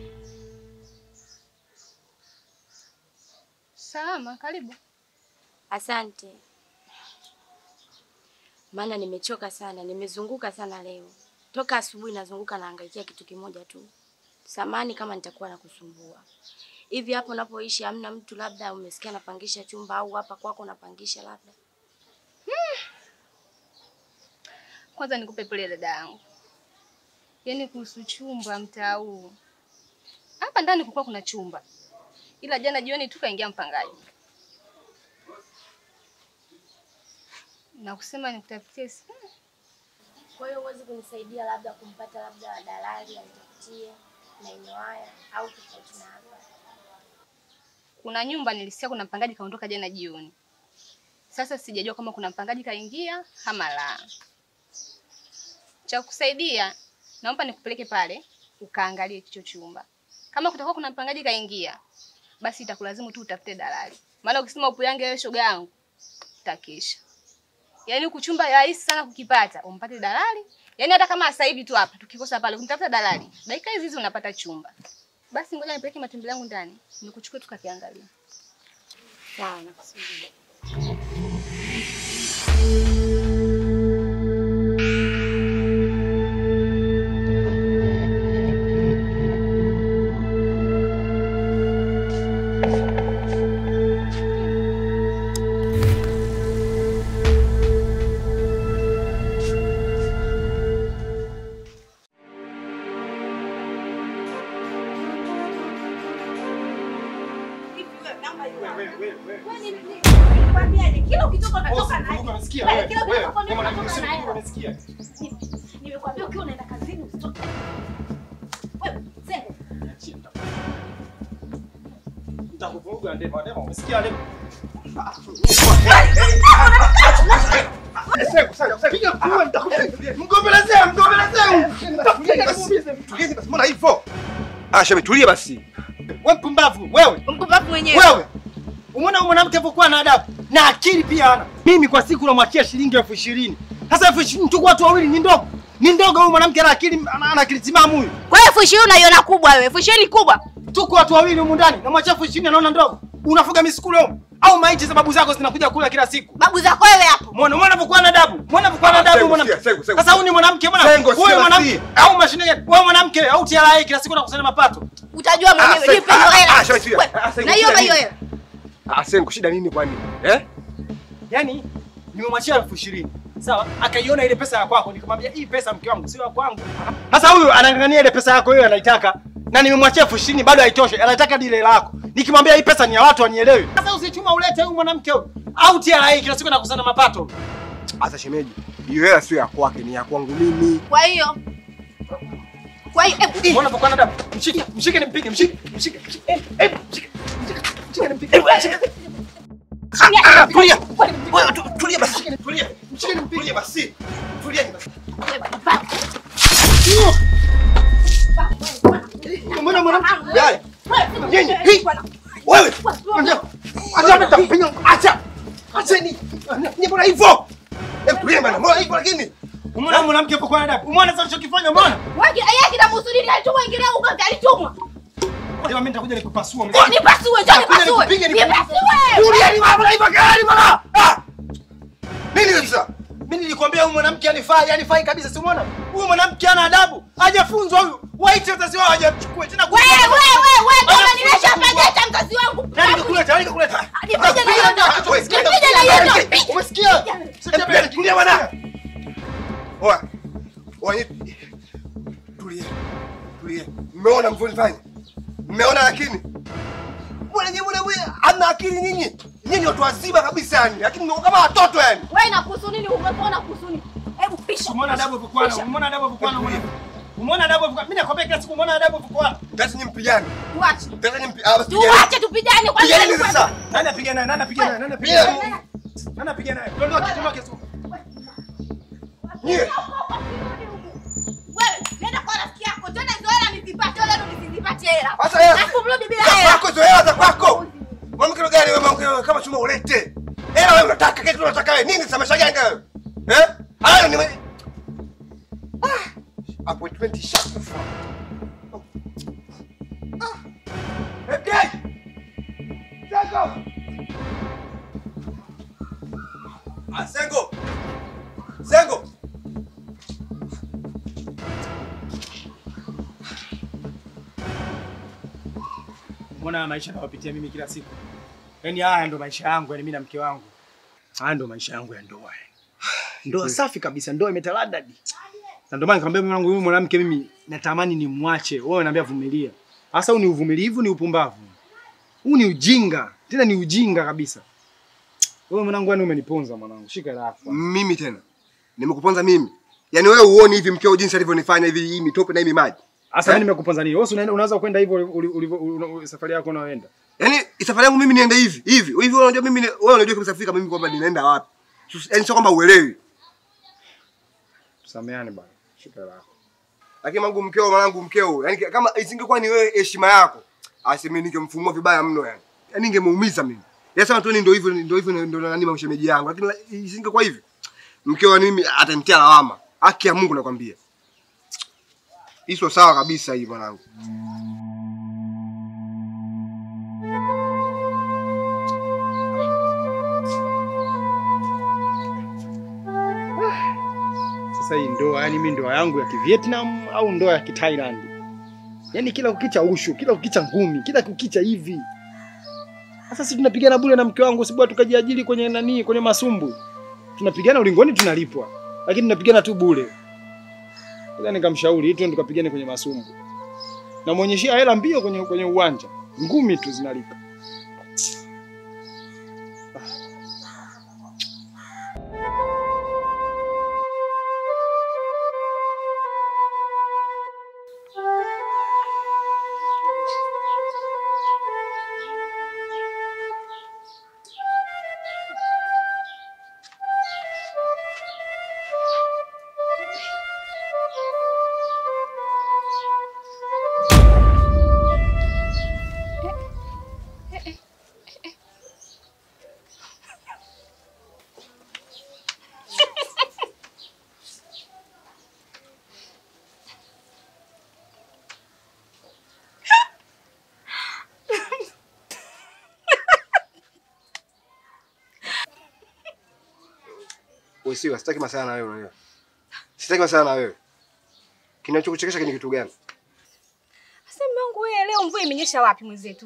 Salama, karibu. Asante. Maana nimechoka sana, nimezunguka sana leo. Toka asubuhi nazunguka naangaikia kitu kimoja tu. Samani kama nitakuwa nakusumbua. Hivi hapo unapoishi hamna mtu labda umesikia napangisha chumba au hapa kwako napangisha labda? Kwanza nikupe pole dada yangu, yaani kuhusu chumba mtaa huu hapa ndani kulikuwa kuna chumba, ila jana jioni tu kaingia mpangaji na kusema nikutafutie si- Kwa hiyo huwezi kunisaidia labda kumpata labda dalali anitafutie maeneo haya au tofauti na hapa? kuna nyumba nilisikia kuna mpangaji kaondoka jana jioni. Sasa sijajua kama kuna mpangaji kaingia ama la. Cha kusaidia, naomba nikupeleke pale ukaangalie hicho chumba. Kama kutakuwa kuna mpangaji kaingia, basi itakulazimu tu utafute dalali, maana ukisema upuyange wewe shoga yangu utakesha. Yaani huku chumba rahisi sana kukipata, umpate dalali. Yaani hata kama sasa hivi tu hapa tukikosa pale kumtafuta dalali, dakika hizi hizi unapata chumba. Basi ngoja nipeleke matembele yangu ndani, nikuchukue tukakiangalia. Sawa, nakusudia. Kila ukitoka unatoka na Wewe, kila ukitoka ndio unatoka na hela. Nimekwambia ukiwa unaenda kazini usitoke. Wewe, Zengo. Nitakuvuruga ndema, ndema, umesikia ndema? Mgombelezea, mgombelezea. Tulieni basi, mbona hivyo? Ah, shemeji tulie basi. Wewe mpumbavu, wewe. Mpumbavu mwenyewe. Wewe. Umeona huyu mwanamke alivyokuwa na adabu na akili pia hana. Mimi kwa siku namwachia shilingi elfu ishirini. Sasa elfu ishirini tuko watu wawili ni ndogo. Ni ndogo huyu mwanamke ana akili ana ana akili timamu huyu. Kwa hiyo elfu ishirini unaiona kubwa wewe. Elfu ishirini kubwa. Tuko watu wawili humu ndani. Namwachia elfu ishirini anaona ndogo. Unafuga misukule humu. Au maiti za babu zako zinakuja kula kila siku. Babu zako wewe hapo. Muone muone alivyokuwa na adabu. Muone alivyokuwa na Ah, adabu Sengo, mwanamke. sikia, Sengo, Sengo. Sasa huyu ni mwanamke bwana. Sengo, sikia Wewe basi. mwanamke au mashine gani? Wewe mwanamke au TRA kila siku nakusanya mapato. Utajua Ah, mwenyewe. Sengo, Nipe hiyo ah, hela. ah, shemeji, tulia. Wewe, Ah, Sengo, Na hiyo shida hiyo nini? hela. Ah, Sengo, shida nini kwani? Eh? Yaani nimemwachia elfu ishirini sawa, akaiona ile pesa ya kwako, nikamwambia hii pesa mke wangu sio ya kwangu. Sasa huyu anang'ang'ania ile pesa yako hiyo anaitaka, na nimemwachia elfu ishirini bado haitoshi, anataka dile lako. Nikimwambia hii pesa ni ya watu anielewi. Sasa usichuma ulete huyu mwanamke huyu au TRA kila siku anakusanya mapato. Sasa shemeji, hiyo hela sio ya kwake, ni ya kwangu mimi. Kwa hiyo kwa hiyo eh, Mbona unapokuwa na damu? Mshike, mshike nimpige, mshike, mshike. mshike, eh, eh, mshike, mshike, mshike nimpige. Mshike. Ah, tulia. Wewe tu- tulia basi. Tulia. Mshike nimpige basi. Tulia basi. Mbona mwanamke? Yaya. Nyinyi, hii. Wewe. Acha. Acha nitakupiga. Acha. Acha ni. Ni mbona hivyo? Eh, tulia bana. Mbona hivyo lakini? Umeona mwanamke hapo kwa adabu? Umeona sasa alichokifanya umeona? Waki yeye kinamhusudi ni alitumwa ingilia ugomvi alitumwa. Leo mimi nitakuja nikupasua Eh, Nipasue, njoo nipasue. nikupige, nikupige. Nipasue. Tulia ni mama hivyo gani mama? Ah! Nini sasa? Mimi nilikwambia huyu mwanamke anifai, anifai kabisa, si umeona? Huyu mwanamke ana adabu, hajafunzwa huyu. Waite wazazi wao hajachukua tena. Wewe wewe wewe kama nimeshapata mzazi wangu. Nani kakuleta? Nani kakuleta? Nipige na hiyo ndo. Umesikia? Nipige na hiyo ndo. Umesikia? Tulia, tulia bwana. Oa. Oa, ni- tulia. Tulia. Mmeona mvulifanya? Mmeona lakini? Mbona nyinyi mbona wewe hamna akili nyinyi? Nyinyi watu wazima kabisa yani, lakini mko kama watoto yani. Wewe inakuhusu nini? Umepona kuhusu nini? Hebu pisha. Umeona adabu vikwana, umeona adabu vikwana mwana. Umeona adabu vikwana. Mimi nakwambia kila siku umeona adabu vikwana. Tati nyinyi mpigane. Tuache. Tati nyinyi mpigane. Ah, basi pigane. Tuache tupigane kwa Pigane nini? sasa. Nani apiga naye? Nani apiga naye? Nani apiga naye? Nani apiga naye? Ondoka kitu mwake tu. Nyie. Wewe nenda kwa rafiki yako. Tena hizo hela nizipate, hela ndo nisizipate hela. Sasa hela- Alafu mrudi bila Za hela. kwako hizo hela za kwako. Mwanamke gani wewe mwanamke kama chuma ulete. Hela wewe unataka kitu unataka wewe. Nini sasa maisha gani wewe? Eh? Hayo ni Ah. Appointment shut the fuck. Ah. Okay. Sengo. Ah, Sengo. Sengo. Umeona maisha nayopitia mimi kila siku. Yaani haya ndo maisha yangu, yaani mimi na mke wangu. Haya ndo maisha yangu ya ndoa. yaani. Ndoa safi kabisa, ndoa imetaladadi. Na ndio maana nikamwambia mume wangu huyu mwanamke mimi natamani nimwache. Wewe unaniambia vumilia. Sasa huu ni uvumilivu, ni upumbavu. Huu ni ujinga. Tena ni ujinga kabisa. Wewe mwanangu yani umeniponza mwanangu. Shika rafu. Mimi tena. Nimekuponza mimi. Yaani wewe uone hivi mkeo jinsi alivyonifanya hivi hii mitope na hii maji. Sasa Eh? mimi nimekuponza nini? Wewe si unaenda unaweza kwenda hivyo uli- uli- uli- uli- safari yako unayoenda. Yaani safari yangu mimi niende hivi hivi. Hivi wewe unajua mimi ni- wewe unajua kabisa Afrika mimi kwamba ninaenda wapi. Yaani sio kwamba uelewi. Tusameane bwana. Shika la. Lakini mangu mkeo mwanangu mkeo, yani kama isingekuwa ni wewe heshima yako, aseme ningemfumua vibaya mno yani. Yaani ningemuumiza mimi. Yasema tu ni ndio hivyo ndio hivyo ndio nani mamshemeji yangu. Lakini la- isingekuwa hivyo. Mkeo ni mimi atanitia lawama. Haki ya Mungu nakwambia. Hizo sawa kabisa hii mwanangu. Sasa hii ndoa, yani mimi ndoa yangu ya Kivietnam au ndoa ya Kithailand? Yaani kila kukicha ushu, kila kukicha ngumi, kila kukicha hivi. Sasa sisi tunapigana bure na mke wangu, sibwa tukajiajiri kwenye nani, kwenye masumbu. Tunapigana ulingoni tunalipwa. Lakini tunapigana tu bure. Sasa nikamshauri hitu tukapigane kwenye masumbu. Na muonyeshia hela mbio kwenye kwenye uwanja. Ngumi tu zinalipa. Wewe sio, sitaki masala na wewe unajua. Sitaki masala na wewe. Kinachokuchekesha ni kitu gani? Sasa mume wangu wewe leo mvua imenyesha wapi mwenzetu?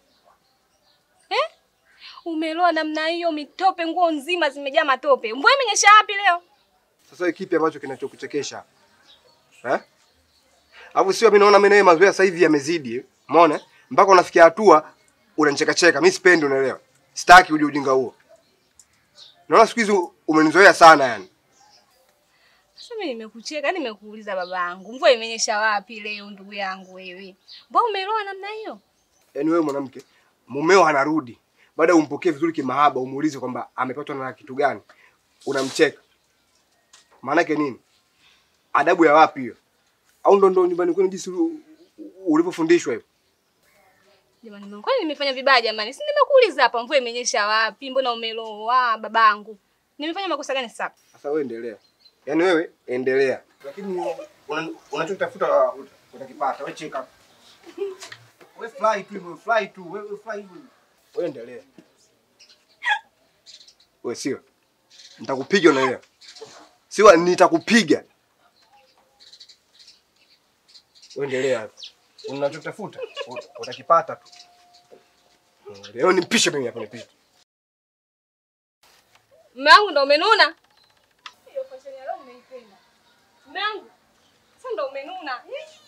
Eh? Umeloa namna hiyo mitope nguo nzima zimejaa matope. Mvua imenyesha wapi leo? Sasa wewe kipi ambacho kinachokuchekesha? Eh? Alafu sio mimi naona mimi nawe mazoea sasa hivi yamezidi. Umeona? Mpaka unafikia hatua unanicheka cheka. Mimi sipendi unaelewa. Sitaki uje ujinga huo. Naona siku hizi umenizoea sana yani. Sasa mimi nimekucheka, nimekuuliza babangu. Mvua imenyesha wapi leo ndugu yangu wewe? Mbona umeloa namna hiyo? Yaani wewe mwanamke, mumeo anarudi. Baada ya umpokee vizuri kimahaba, umuulize kwamba amepatwa na kitu gani. Unamcheka. Maana yake nini? Adabu ya wapi hiyo? Au ndo ndo nyumbani kwenu jinsi u- u- ulivyofundishwa hivyo? Jamani mwanangu, kwani nimefanya vibaya jamani? Si nimekuuliza hapa mvua imenyesha wapi? Mbona umeloa babangu? Nimefanya makosa gani sasa? Sasa wewe endelea. Yaani wewe endelea. Lakini una- unachotafuta uh, utakipata. Wewe cheka. Wewe fly tu hivyo, fly tu, wewe fly hivyo. Wewe endelea. Wewe sio. Nitakupiga unaelewa. Sio nitakupiga. Wewe endelea. Unachotafuta ut- utakipata tu. Leo nimpishe mimi hapa nipishe. Mume wangu ndo umenuna? Hiyo fashion ya leo umeipenda. Mume wangu, sasa ndo umenuna.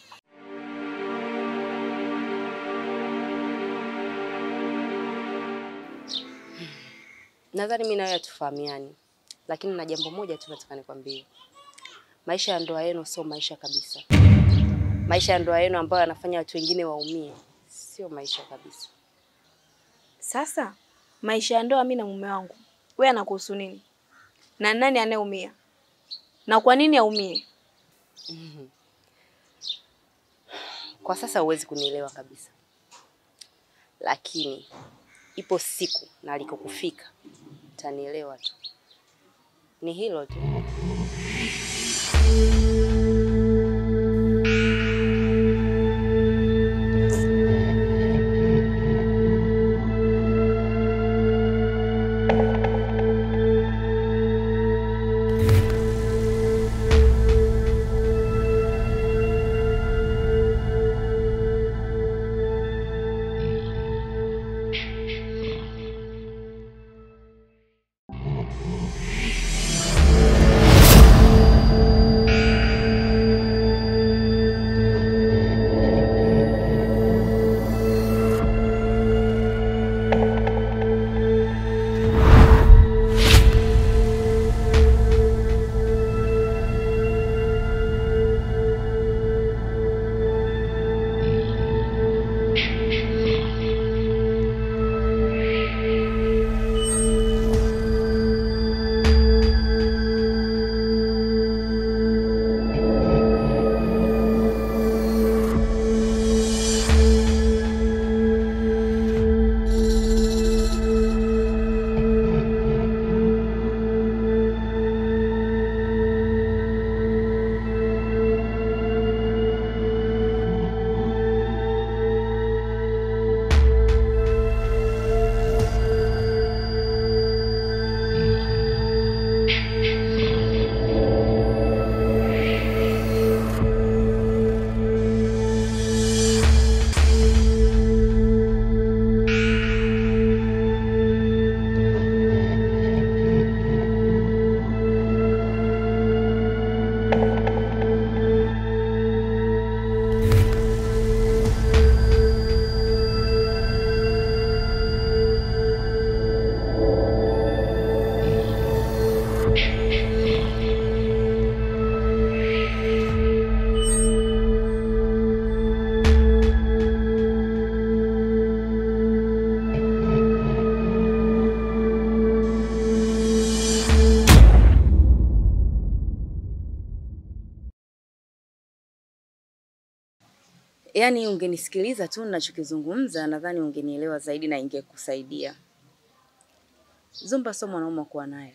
Nadhani mimi na wewe hatufahamiani, lakini na jambo moja tu nataka nikwambie. Maisha ya ndoa yenu sio maisha kabisa. Maisha ya ndoa yenu ambayo yanafanya watu wengine waumie, sio maisha kabisa. Sasa maisha ya ndoa mimi na mume wangu, wewe anakuhusu nini? Na nani anayeumia? Na kwa nini aumie? Mhm. Kwa sasa huwezi kunielewa kabisa, lakini ipo siku na alikokufika utanielewa tu. Ni hilo tu. Yaani ungenisikiliza tu ninachokizungumza, nadhani ungenielewa zaidi na ingekusaidia. Zumba sio mwanaume wa kuwa naye.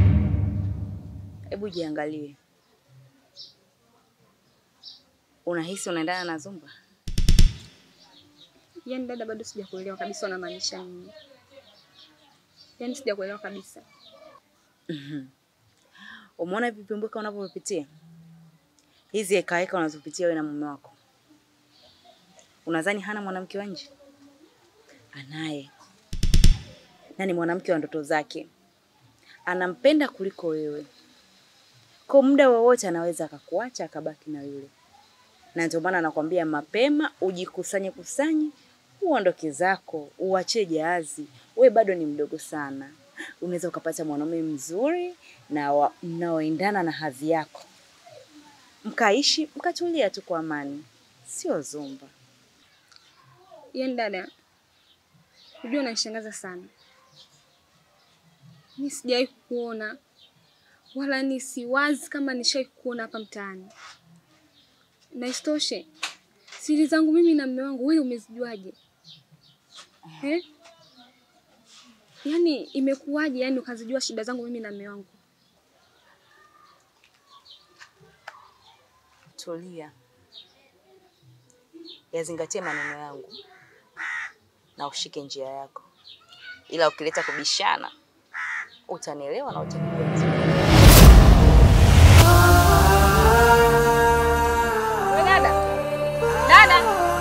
Hebu jiangalie, unahisi unaendana na Zumba? Yaani dada, bado sijakuelewa kabisa unamaanisha nini. Yaani sijakuelewa kabisa. Mhm. Umeona hivi vipimbuka unavyopitia, hizi hekaheka unazopitia wewe na mume wako, unadhani hana mwanamke wa nje? Anaye, na ni mwanamke wa ndoto zake, anampenda kuliko wewe. Kwa muda wowote anaweza akakuacha akabaki na yule, na ndio maana nakwambia mapema ujikusanye kusanye, uondoke zako, uachie jahazi. We bado ni mdogo sana, unaweza ukapata mwanaume mzuri na wa- mnaoendana na hadhi yako, mkaishi mkatulia tu kwa amani, sio Zumba. Yaani dada, unajua unanishangaza sana. Mi sijawahi kuona wala ni siwazi kama nishawahi kuona hapa mtaani, na isitoshe siri zangu mimi na mume wangu wewe umezijuaje eh? Yaani imekuwaje yani ukazijua shida zangu mimi na mume wangu? Tulia, yazingatie maneno yangu na ushike njia yako, ila ukileta kubishana utanielewa na utanijua vizuri. We dada, dada,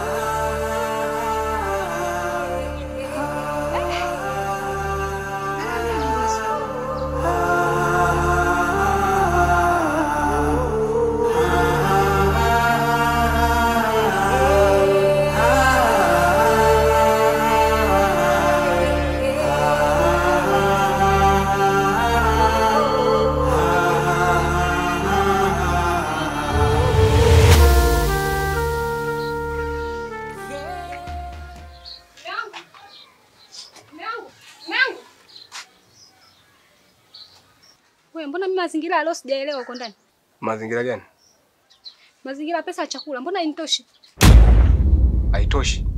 we mbona mimi mazingira ya leo sijaelewa huko ndani? Mazingira gani? Mazingira ya pesa ya chakula mbona hainitoshi? Haitoshi.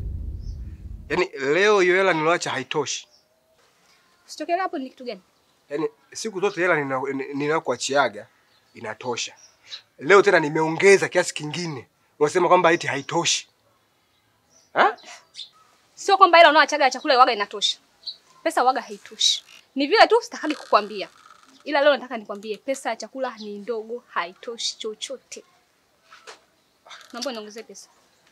Yaani leo hiyo hela niloacha haitoshi. Usitokele hapo ni kitu gani? Yaani siku zote hela nina- ni- ninayokuachiaga inatosha. Leo tena nimeongeza kiasi kingine. Unasema kwamba eti haitoshi. Ha? Sio kwamba ile unaoachaga ya chakula waga inatosha. Pesa waga haitoshi. Ni vile tu sitakagi kukwambia. Ila leo nataka nikwambie pesa ya chakula ni ndogo, haitoshi chochote. Naomba niongezee pesa.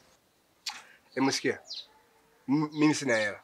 Hebu sikia. M- Mimi sina hela.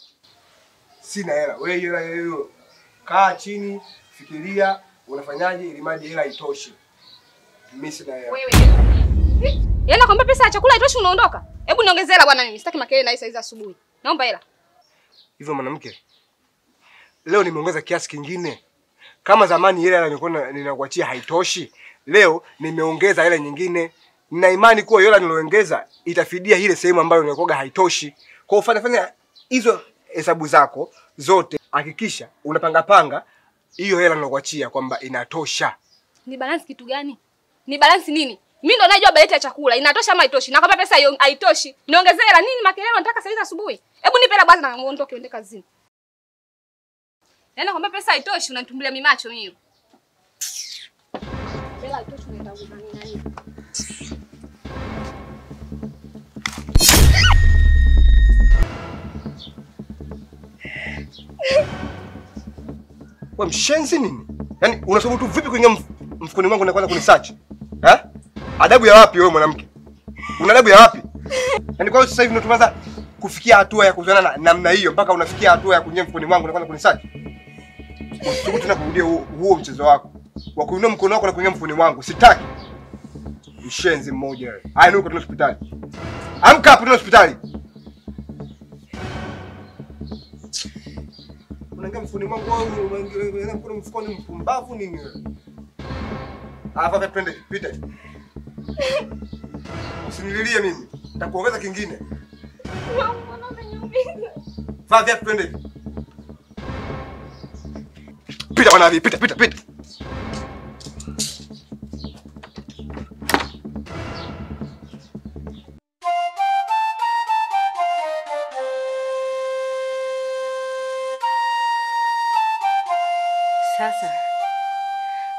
Sina hela. Wewe hiyo hela hiyo. Kaa chini, fikiria unafanyaje ili mradi hela itoshe. Mimi sina hela. Wewe. Yaani nakwambia pesa ya chakula haitoshi unaondoka. Hebu niongezee hela bwana mimi. Sitaki makelele na hii saa hizi asubuhi. Naomba hela. Hivyo mwanamke, leo nimeongeza kiasi kingine. Kama zamani ile hela nilikuwa na- ninakuachia haitoshi, leo nimeongeza ile nyingine. Nina imani kuwa hiyo hela niloongeza itafidia ile sehemu ambayo nilikuwa haitoshi. Kwa hiyo fanya fanya hizo hesabu zako zote, hakikisha unapanga panga hiyo hela nilokuachia kwamba inatosha. Ni balance kitu gani? Ni balance nini? Mimi ndo najua bajeti ya chakula inatosha ama haitoshi. Na kama pesa hiyo haitoshi, niongezee hela nini makelele unataka saa hizi asubuhi? Hebu nipe hela basi na uondoke uende kazini. Yaani kwamba pesa haitoshi unanitumbulia mimacho mimi. Hela haitoshi unaenda kunani nani? Wewe mshenzi nini? Yaani unasoma tu vipi kuingia mf- mfukoni mwangu na kwanza kunisearch? Eh? Adabu ya wapi wewe mwanamke? Una adabu ya wapi? Yaani kwa hiyo sasa hivi ndio tumeanza kufikia hatua ya kuzana na namna hiyo mpaka unafikia hatua ya kuingia mfukoni mwangu na kwanza kunisearch. Usithubutu tena kurudia huo, huo mchezo wako. Wa kuinua mkono wako na kuingia mfukoni mwangu. Sitaki. Mshenzi mmoja wewe. Haya nuko tuna hospitali. Amka hapo tuna hospitali. Unaingia mfukoni mwangu wewe unaingia mkono mfukoni mpumbavu nini wewe? Hapa hapa twende pita. Usinililie mimi. Nitakuongeza kingine. Vaa viatu twende. Pita bwana hivi, pita pita pita.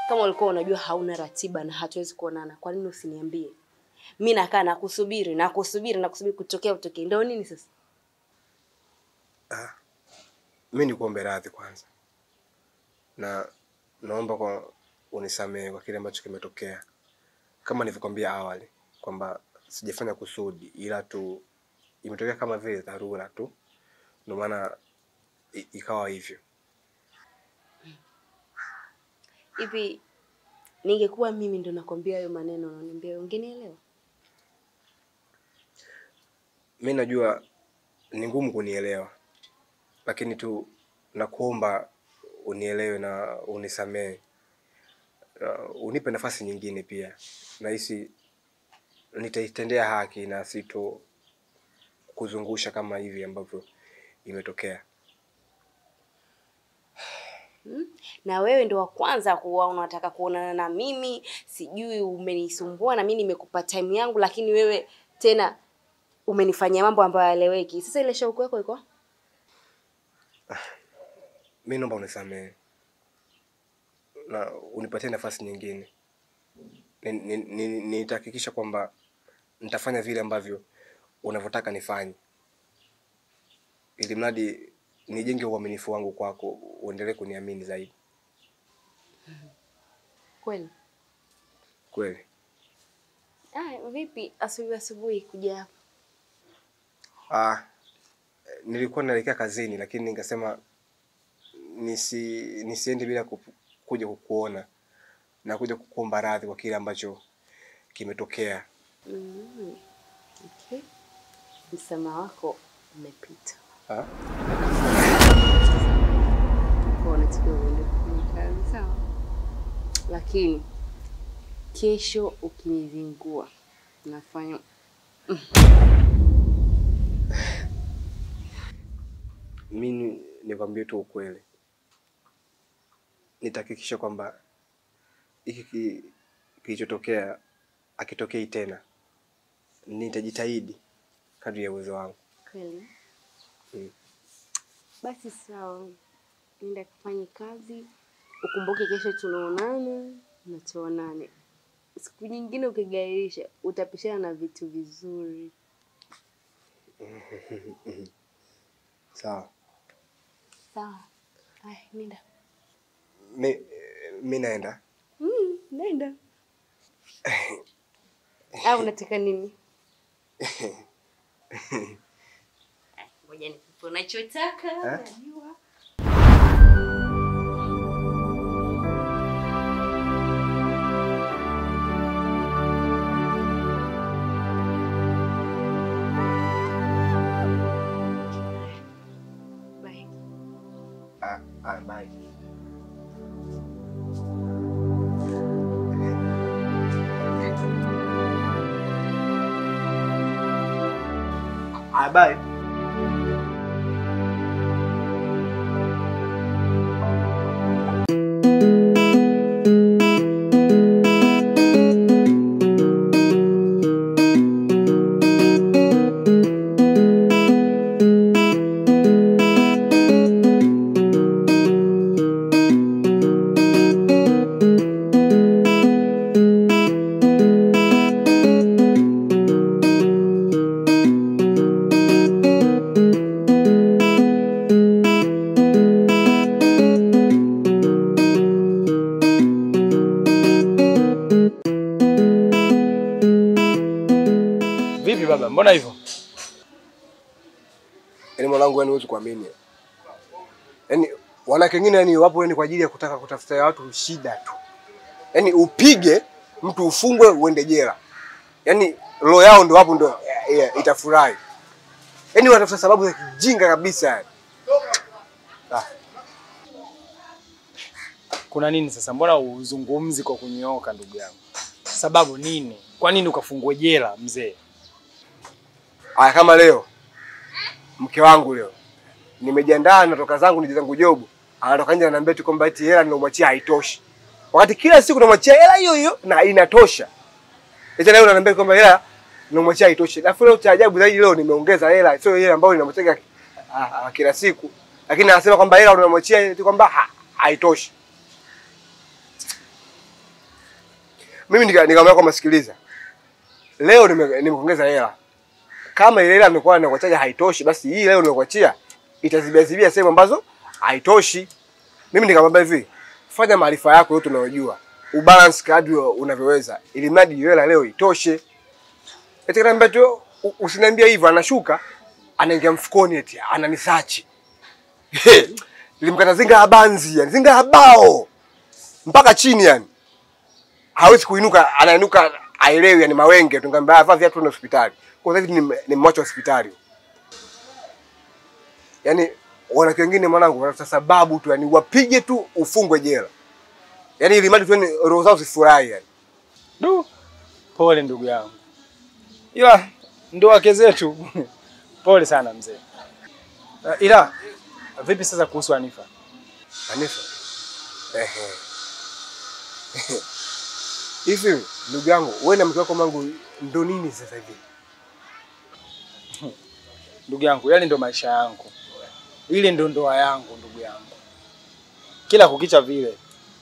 Kama ulikuwa unajua hauna ratiba na hatuwezi kuonana, kwa nini usiniambie? Mi nakaa nakusubiri nakusubiri nakusubiri kutokea utokee, ndio nini sasa? mi nikuombe radhi kwanza, na naomba kwa unisamehe kwa kile ambacho kimetokea. Kama nilivyokwambia awali kwamba sijafanya kusudi, ila tu imetokea kama vile dharura tu, ndio maana i- ikawa hivyo. Hivi ningekuwa mimi ndo nakwambia hayo maneno unaniambia, ungenielewa? Mi najua ni ngumu kunielewa, lakini tu nakuomba unielewe na unisamehe. Uh, unipe nafasi nyingine pia. Nahisi nitaitendea haki na sito kuzungusha kama hivi ambavyo imetokea. Hmm? Na wewe ndo wa kwanza kuwa unataka kuonana na mimi, sijui umenisumbua na mimi nimekupa time yangu, lakini wewe tena umenifanyia mambo ambayo hayaeleweki. Sasa ile shauku yako iko Mi naomba unisamehe na unipatie nafasi nyingine. Ni- ni- ni- Nitahakikisha kwamba nitafanya vile ambavyo unavyotaka nifanye, ili mradi nijenge uaminifu wangu kwako, uendelee kuniamini zaidi. kweli? Kweli Ah, vipi asubuhi asubuhi kuja hapa? ah, nilikuwa naelekea kazini, lakini nikasema nisi nisiende bila kupu- kuja kukuona na kuja kukuomba radhi kwa kile ambacho kimetokea. Mm. Okay. Msamaha wako umepita. Ah? Kwa unatakiwa uende kufanya kazi sawa, lakini kesho ukinizingua nafanya mi ni- nikwambie tu ukweli, nitahakikisha kwamba hiki ki- kilichotokea akitokei tena. Nitajitahidi kadri ya uwezo wangu. kweli. Mm. Basi sawa, nenda kufanya kazi, ukumbuke kesho tunaonana na tuonane. Siku nyingine ukigairisha utapishana na vitu vizuri. Sawa, Sawa. Haya, nenda. mi, mi naenda. Mm, nenda. Au unataka nini? Ngoja nikupe unachotaka. Eh? Najua. Bye. Ah, ah, bye. Ah, bye. Vipi baba, mbona hivyo? Yaani mwanangu, yani huwezi kuamini, yaani wanawake wengine yani wapo yani kwa ajili ya kutaka kutafuta watu shida tu, yaani upige mtu ufungwe uende jela, yaani roho yao ndo hapo ndo yeah, yeah, itafurahi, yaani wanatafuta sababu za kijinga kabisa yani. Ah, Kuna nini sasa? Mbona uzungumzi kwa kunyooka ndugu yangu? Sababu nini? Kwa nini ukafungwe jela mzee? Aya, kama leo mke wangu leo nimejiandaa natoka zangu nije zangu jobu, anatoka nje ananiambia tu kwamba eti hela nilomwachia haitoshi, wakati kila siku namwachia hela hiyo hiyo na inatosha. Eti leo ananiambia kwamba hela nilomwachia haitoshi. Alafu leo cha ajabu zaidi, leo nimeongeza hela, sio ile ambayo ninamwachia ah, ah, kila siku, lakini anasema kwamba hela unamwachia eti kwamba ha- haitoshi. Mimi nika- nikamwambia kwamba sikiliza, leo nime- nimekuongeza hela, kama ile hela nilikuwa nakuachia haitoshi, basi hii leo ninakuachia itazibia zibia sehemu ambazo haitoshi. Mimi nikamwambia hivi, fanya maarifa yako yote unayojua, ubalance kadri unavyoweza, ili mradi hiyo hela leo itoshe. Eti kaniambia tu u- usiniambie hivyo, anashuka anaingia mfukoni eti ananisachi. Nilimkata zinga ya banzi, yani zinga ya bao mpaka chini yani. Hawezi kuinuka, anainuka aelewi yani mawenge. Tungamwambia vaa viatu na hospitali. Kwa sasa hivi ni mwacho hospitali. Yaani wanawake wengine mwanangu wanatafuta sababu tu yani wapige tu ufungwe jela. Yaani ili mradi tu yani roho zao zifurahi yani. Du, pole ndugu yangu, ila ndo wake zetu. Pole sana mzee. Uh, ila vipi sasa kuhusu Anifa? Anifa. Ehe. Hivi ndugu yangu, wewe na mke wako mangu ndo nini sasa hivi? Ndugu yangu, yale ndo maisha yangu, ile ndo ndoa yangu ndugu yangu, kila kukicha vile,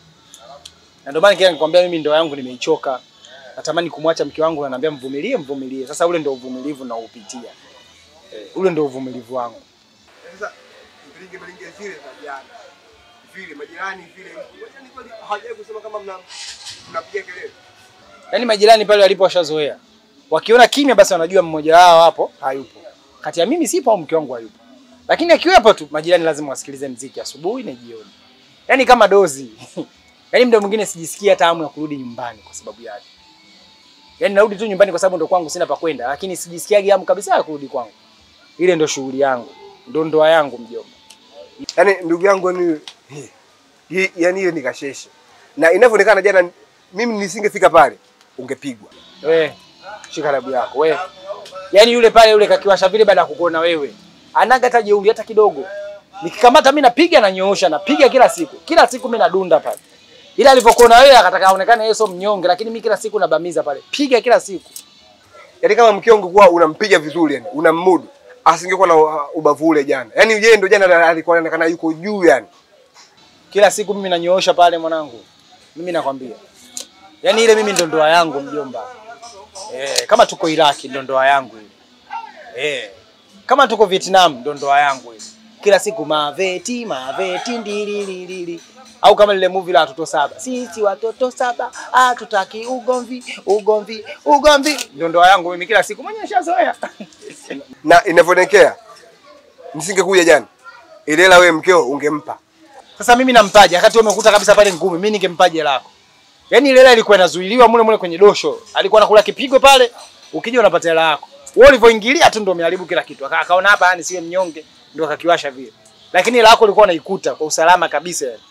na ndio maana kila nikwambia mimi ndoa yangu nimeichoka, natamani kumwacha mke wangu, na naambia mvumilie, mvumilie. Sasa ule ndo uvumilivu naoupitia, eh, ule ndo uvumilivu wangu. Sasa mbilinge mbilinge zile za jana. Vile majirani vile. Yaani kweli hawajai kusema kama mna mnapiga kelele. Yaani majirani pale walipo washazoea, wakiona kimya, basi wanajua mmoja wao hapo hayupo, kati ya mimi sipo au mke wangu hayupo, lakini akiwepo tu majirani lazima wasikilize mziki asubuhi na jioni, yaani kama dozi yaani muda mwingine sijisikii hata hamu ya kurudi nyumbani kwa sababu yake. Yaani narudi tu nyumbani kwa sababu ndo kwangu sina pa kwenda, lakini sijisikiagi hamu kabisa ya kurudi kwangu. Ile ndo shughuli yangu, ndo ndoa yangu mjomba. Yaani ndugu yangu ni hii yaani hiyo ni kasheshe. Na inavyoonekana jana mimi nisingefika pale ungepigwa. We, shika rabu yako we. Yaani yule pale yule kakiwasha vile baada ya kukuona wewe. Anaga hata jeuri hata kidogo. Nikikamata mimi napiga na nyoosha napiga kila siku. Kila siku mimi nadunda pale. Ila alivyokuona wewe akataka aonekane yeye sio mnyonge lakini mimi kila siku nabamiza pale. Piga kila siku. Yaani kama mke wangu kuwa unampiga vizuri yani, unammudu. Asingekuwa na uh, ubavu ule jana. Yaani yeye ndo jana alikuwa anaonekana yuko juu yani. Kila siku mimi nanyoosha pale mwanangu. Mimi nakwambia. Yaani ile mimi ndo ndoa yangu mjomba. Eh, kama tuko Iraki ndo ndoa yangu ile. Eh. Kama tuko Vietnam ndo ndoa yangu ile. Kila siku maveti maveti ndilililili. Au kama lile movie la watoto saba. Sisi watoto saba hatutaki ugomvi ugomvi ugomvi. Ndo ndoa yangu mimi kila siku mwenyewe nishazoea. Na inavyoelekea nisingekuja jana. Ile hela wewe mkeo ungempa. Sasa mimi nampaje wakati wewe umekuta kabisa pale ngumi, mimi ningempaje lako? Yaani ile hela ilikuwa inazuiliwa mule mule kwenye dosho. Alikuwa anakula kipigo pale, ukija unapata hela yako. Wewe ulivyoingilia tu ndio umeharibu kila kitu. Aka- Akaona hapa yani siwe mnyonge, ndio akakiwasha vile. Lakini hela yako ulikuwa unaikuta kwa usalama kabisa. yani.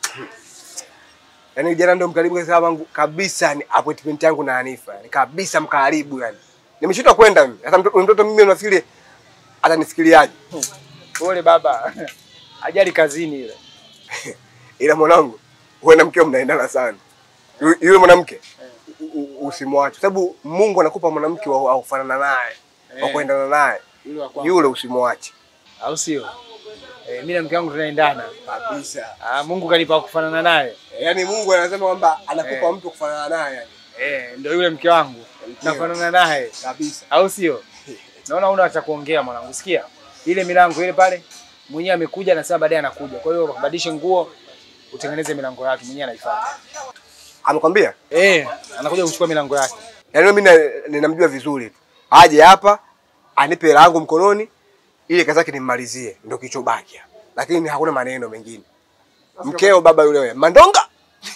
Yaani jana ndo mkaribu kabisa wangu kabisa ni appointment yangu na Hanifa. Yani kabisa mkaribu yani. Nimeshindwa kwenda mimi. Sasa mtoto, mtoto mimi unafikiri atanifikiriaje? Pole baba. Ajali kazini ile. Ila mwanangu, wewe na mkeo mnaendana sana. Yu- Yule mwanamke u- u- usimwache, sababu Mungu anakupa mwanamke wa wa kufanana naye, wa Eh. kuendana naye. Yule wa kwangu. Yule usimwache Au sio? Eh, mimi na mke wangu tunaendana. kabisa. Ah, Mungu kanipa kufanana naye. Yaani Mungu anasema kwamba anakupa Eh. mtu kufanana naye yani. Eh, ndio yule mke wangu. Nafanana naye. Kabisa. au sio? Naona una cha kuongea mwanangu, sikia ile milango ile pale, mwenyewe amekuja anasema baadaye anakuja, kwa hiyo badilishe nguo utengeneze milango yake, mwenyewe anaifuata. Amekwambia? Eh, anakuja kuchukua milango yake. Yaani mimi na- ninamjua vizuri tu. Aje hapa anipe hela yangu mkononi ile kazi yake nimmalizie, ndio kichobaki hapa. Lakini hakuna maneno mengine. Mkeo baba yule wewe, Mandonga.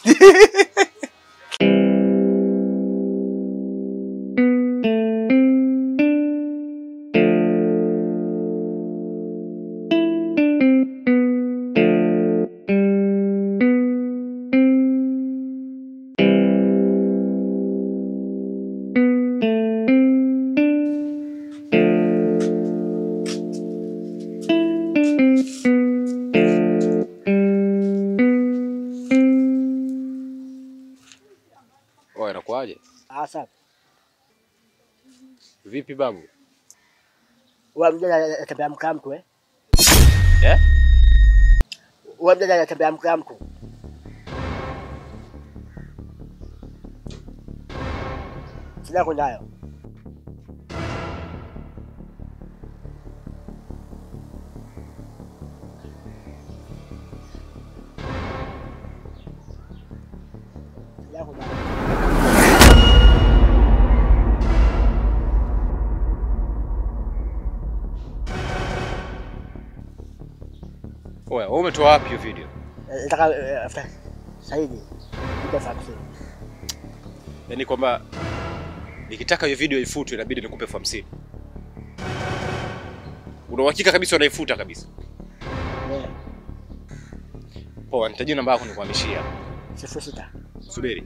Oya, inakuaje? Asa, Vipi babu? wewe mjana anatembea mkaa mtu eh? Eh? Wewe mjana anatembea mkaa mtu. Shida yako nayo. Shida yako nayo. Oya, wewe umetoa wapi hiyo video? Eh, Nataka eh, after Saidi. Ndio fakti. Yaani kwamba nikitaka hiyo video ifutwe inabidi nikupe elfu hamsini. Una uhakika kabisa unaifuta kabisa? Eh, Poa, nitajia namba yako nikuhamishia. sifuri sita. Subiri.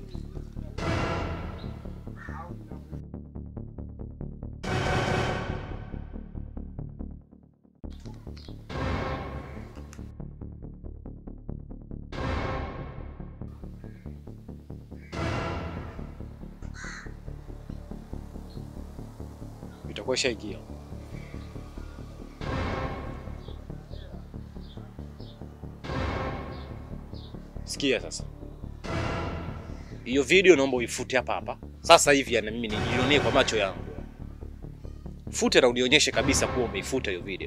Itakuwa ishaingia. Sikia sasa. Hiyo video naomba uifute hapa hapa. Sasa hivi na mimi nijionee kwa macho yangu. Fute na unionyeshe kabisa kuwa umeifuta hiyo video.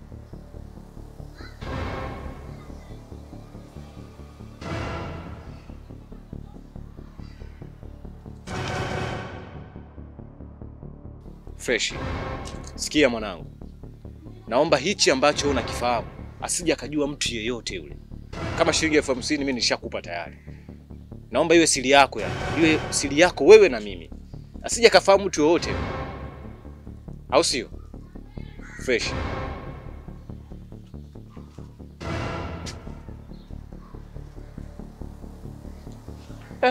Fresh. Sikia mwanangu. Naomba hichi ambacho unakifahamu asije akajua mtu yeyote yule. Kama shilingi elfu hamsini mimi nishakupa tayari. Naomba iwe siri yako yani. Iwe siri yako wewe na mimi. Asije kafahamu mtu yoyote. Au sio? Fresh. Eh.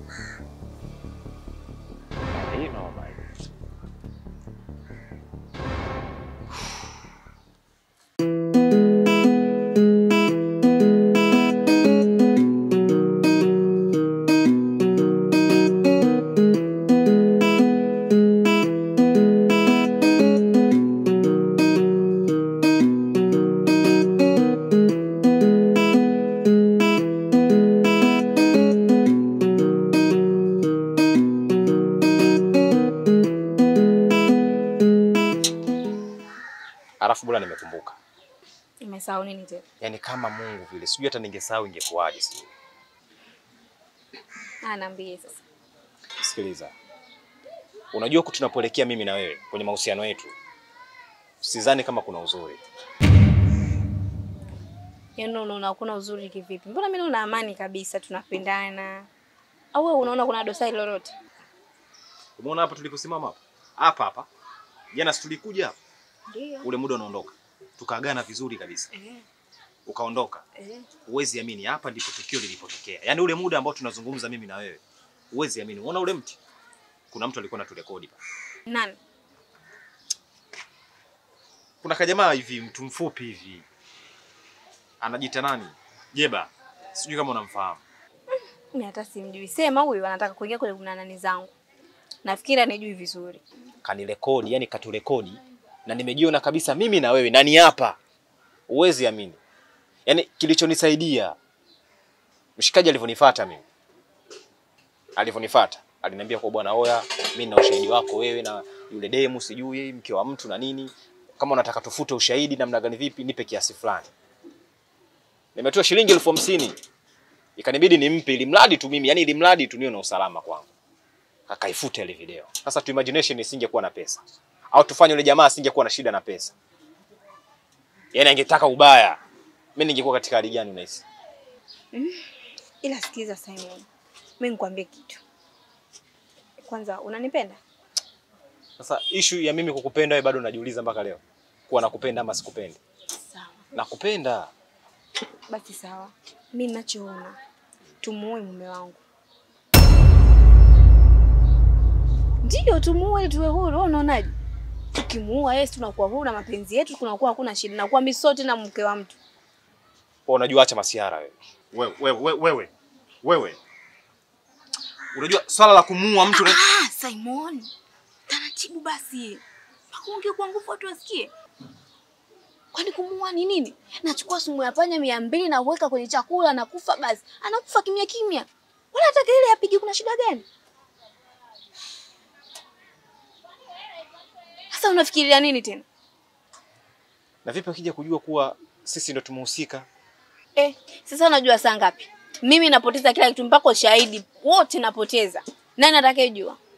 Hii noma hii. Alafu bora nimekumbuka. Umesahau nini tena? Yaani kama Mungu vile. Sijui hata ningesahau ingekuwaje sijui. Ah, niambie sasa. Sikiliza. Unajua huku tunapoelekea mimi na wewe kwenye mahusiano yetu. Sidhani kama kuna uzuri. Yaani unaona hakuna uzuri kivipi? Mbona mimi naona amani kabisa, tunapendana. Au wewe unaona kuna dosari lolote? Umeona hapa tuliposimama hapa? Hapa hapa. Jana si tulikuja hapa. Ndio. Ule muda unaondoka. Tukaagana vizuri kabisa. Ukaondoka. Eh. Huwezi amini hapa ndipo tukio lilipotokea. Yaani ule muda ambao tunazungumza mimi na wewe. Huwezi amini. Unaona ule mti? Kuna mtu alikuwa anaturekodi pale. Nani? Kuna kajamaa hivi mtu mfupi hivi. Anajiita nani? Jeba. Sijui kama unamfahamu. Mimi hata simjui. Sema huyu anataka kuingia kwenye kuna nani zangu. Nafikiri anijui vizuri. Kanirekodi, yani katurekodi na nimejiona kabisa mimi na wewe nani hapa. Huwezi amini. Yaani kilichonisaidia mshikaji alivyonifuata mimi. Alivyonifuata, aliniambia kwa bwana oya, mimi na ushahidi wako wewe na yule demu sijui mke wa mtu na nini. Kama unataka tufute ushahidi namna gani vipi, nipe kiasi fulani. Nimetoa shilingi elfu hamsini. Ikanibidi nimpe ili mradi tu mimi, yani ili mradi tu niwe na usalama kwangu. Akaifuta ile video. Sasa tu imagination isingekuwa na pesa. Au tufanye yule jamaa asingekuwa na shida na pesa. Yaani angetaka ubaya. Mimi ningekuwa katika hali gani unahisi? Mm. Ila sikiza Simon. Mimi nikwambie kitu. Kwanza unanipenda? Sasa issue ya mimi kukupenda wewe bado najiuliza mpaka leo. Kuwa nakupenda ama sikupendi. Sawa. Nakupenda. Basi sawa. Mimi ninachoona tumuoe mume wangu. Ndio tumuoe tuwe huru. Wewe unaonaje? Tukimuoa yeye tunakuwa huru na mapenzi yetu kunakuwa hakuna shida. Nakuwa mimi sote na mke wa mtu. Wewe unajua acha masiara wewe. Wewe wewe wewe. Wewe. Unajua swala la kumuua mtu na... Ah, Simon. Taratibu basi. Pakuongea kwa nguvu watu wasikie. Kwani kumuua ni nini? Nachukua sumu ya panya mia mbili na kuweka kwenye chakula na kufa basi. Anakufa kimya kimya. Wala hata kelele apige kuna shida gani? Sasa unafikiria nini tena? Na vipi akija kujua kuwa sisi ndo tumehusika? Eh, sasa unajua saa ngapi? Mimi napoteza kila kitu mpaka ushahidi wote napoteza. Nani atakayejua?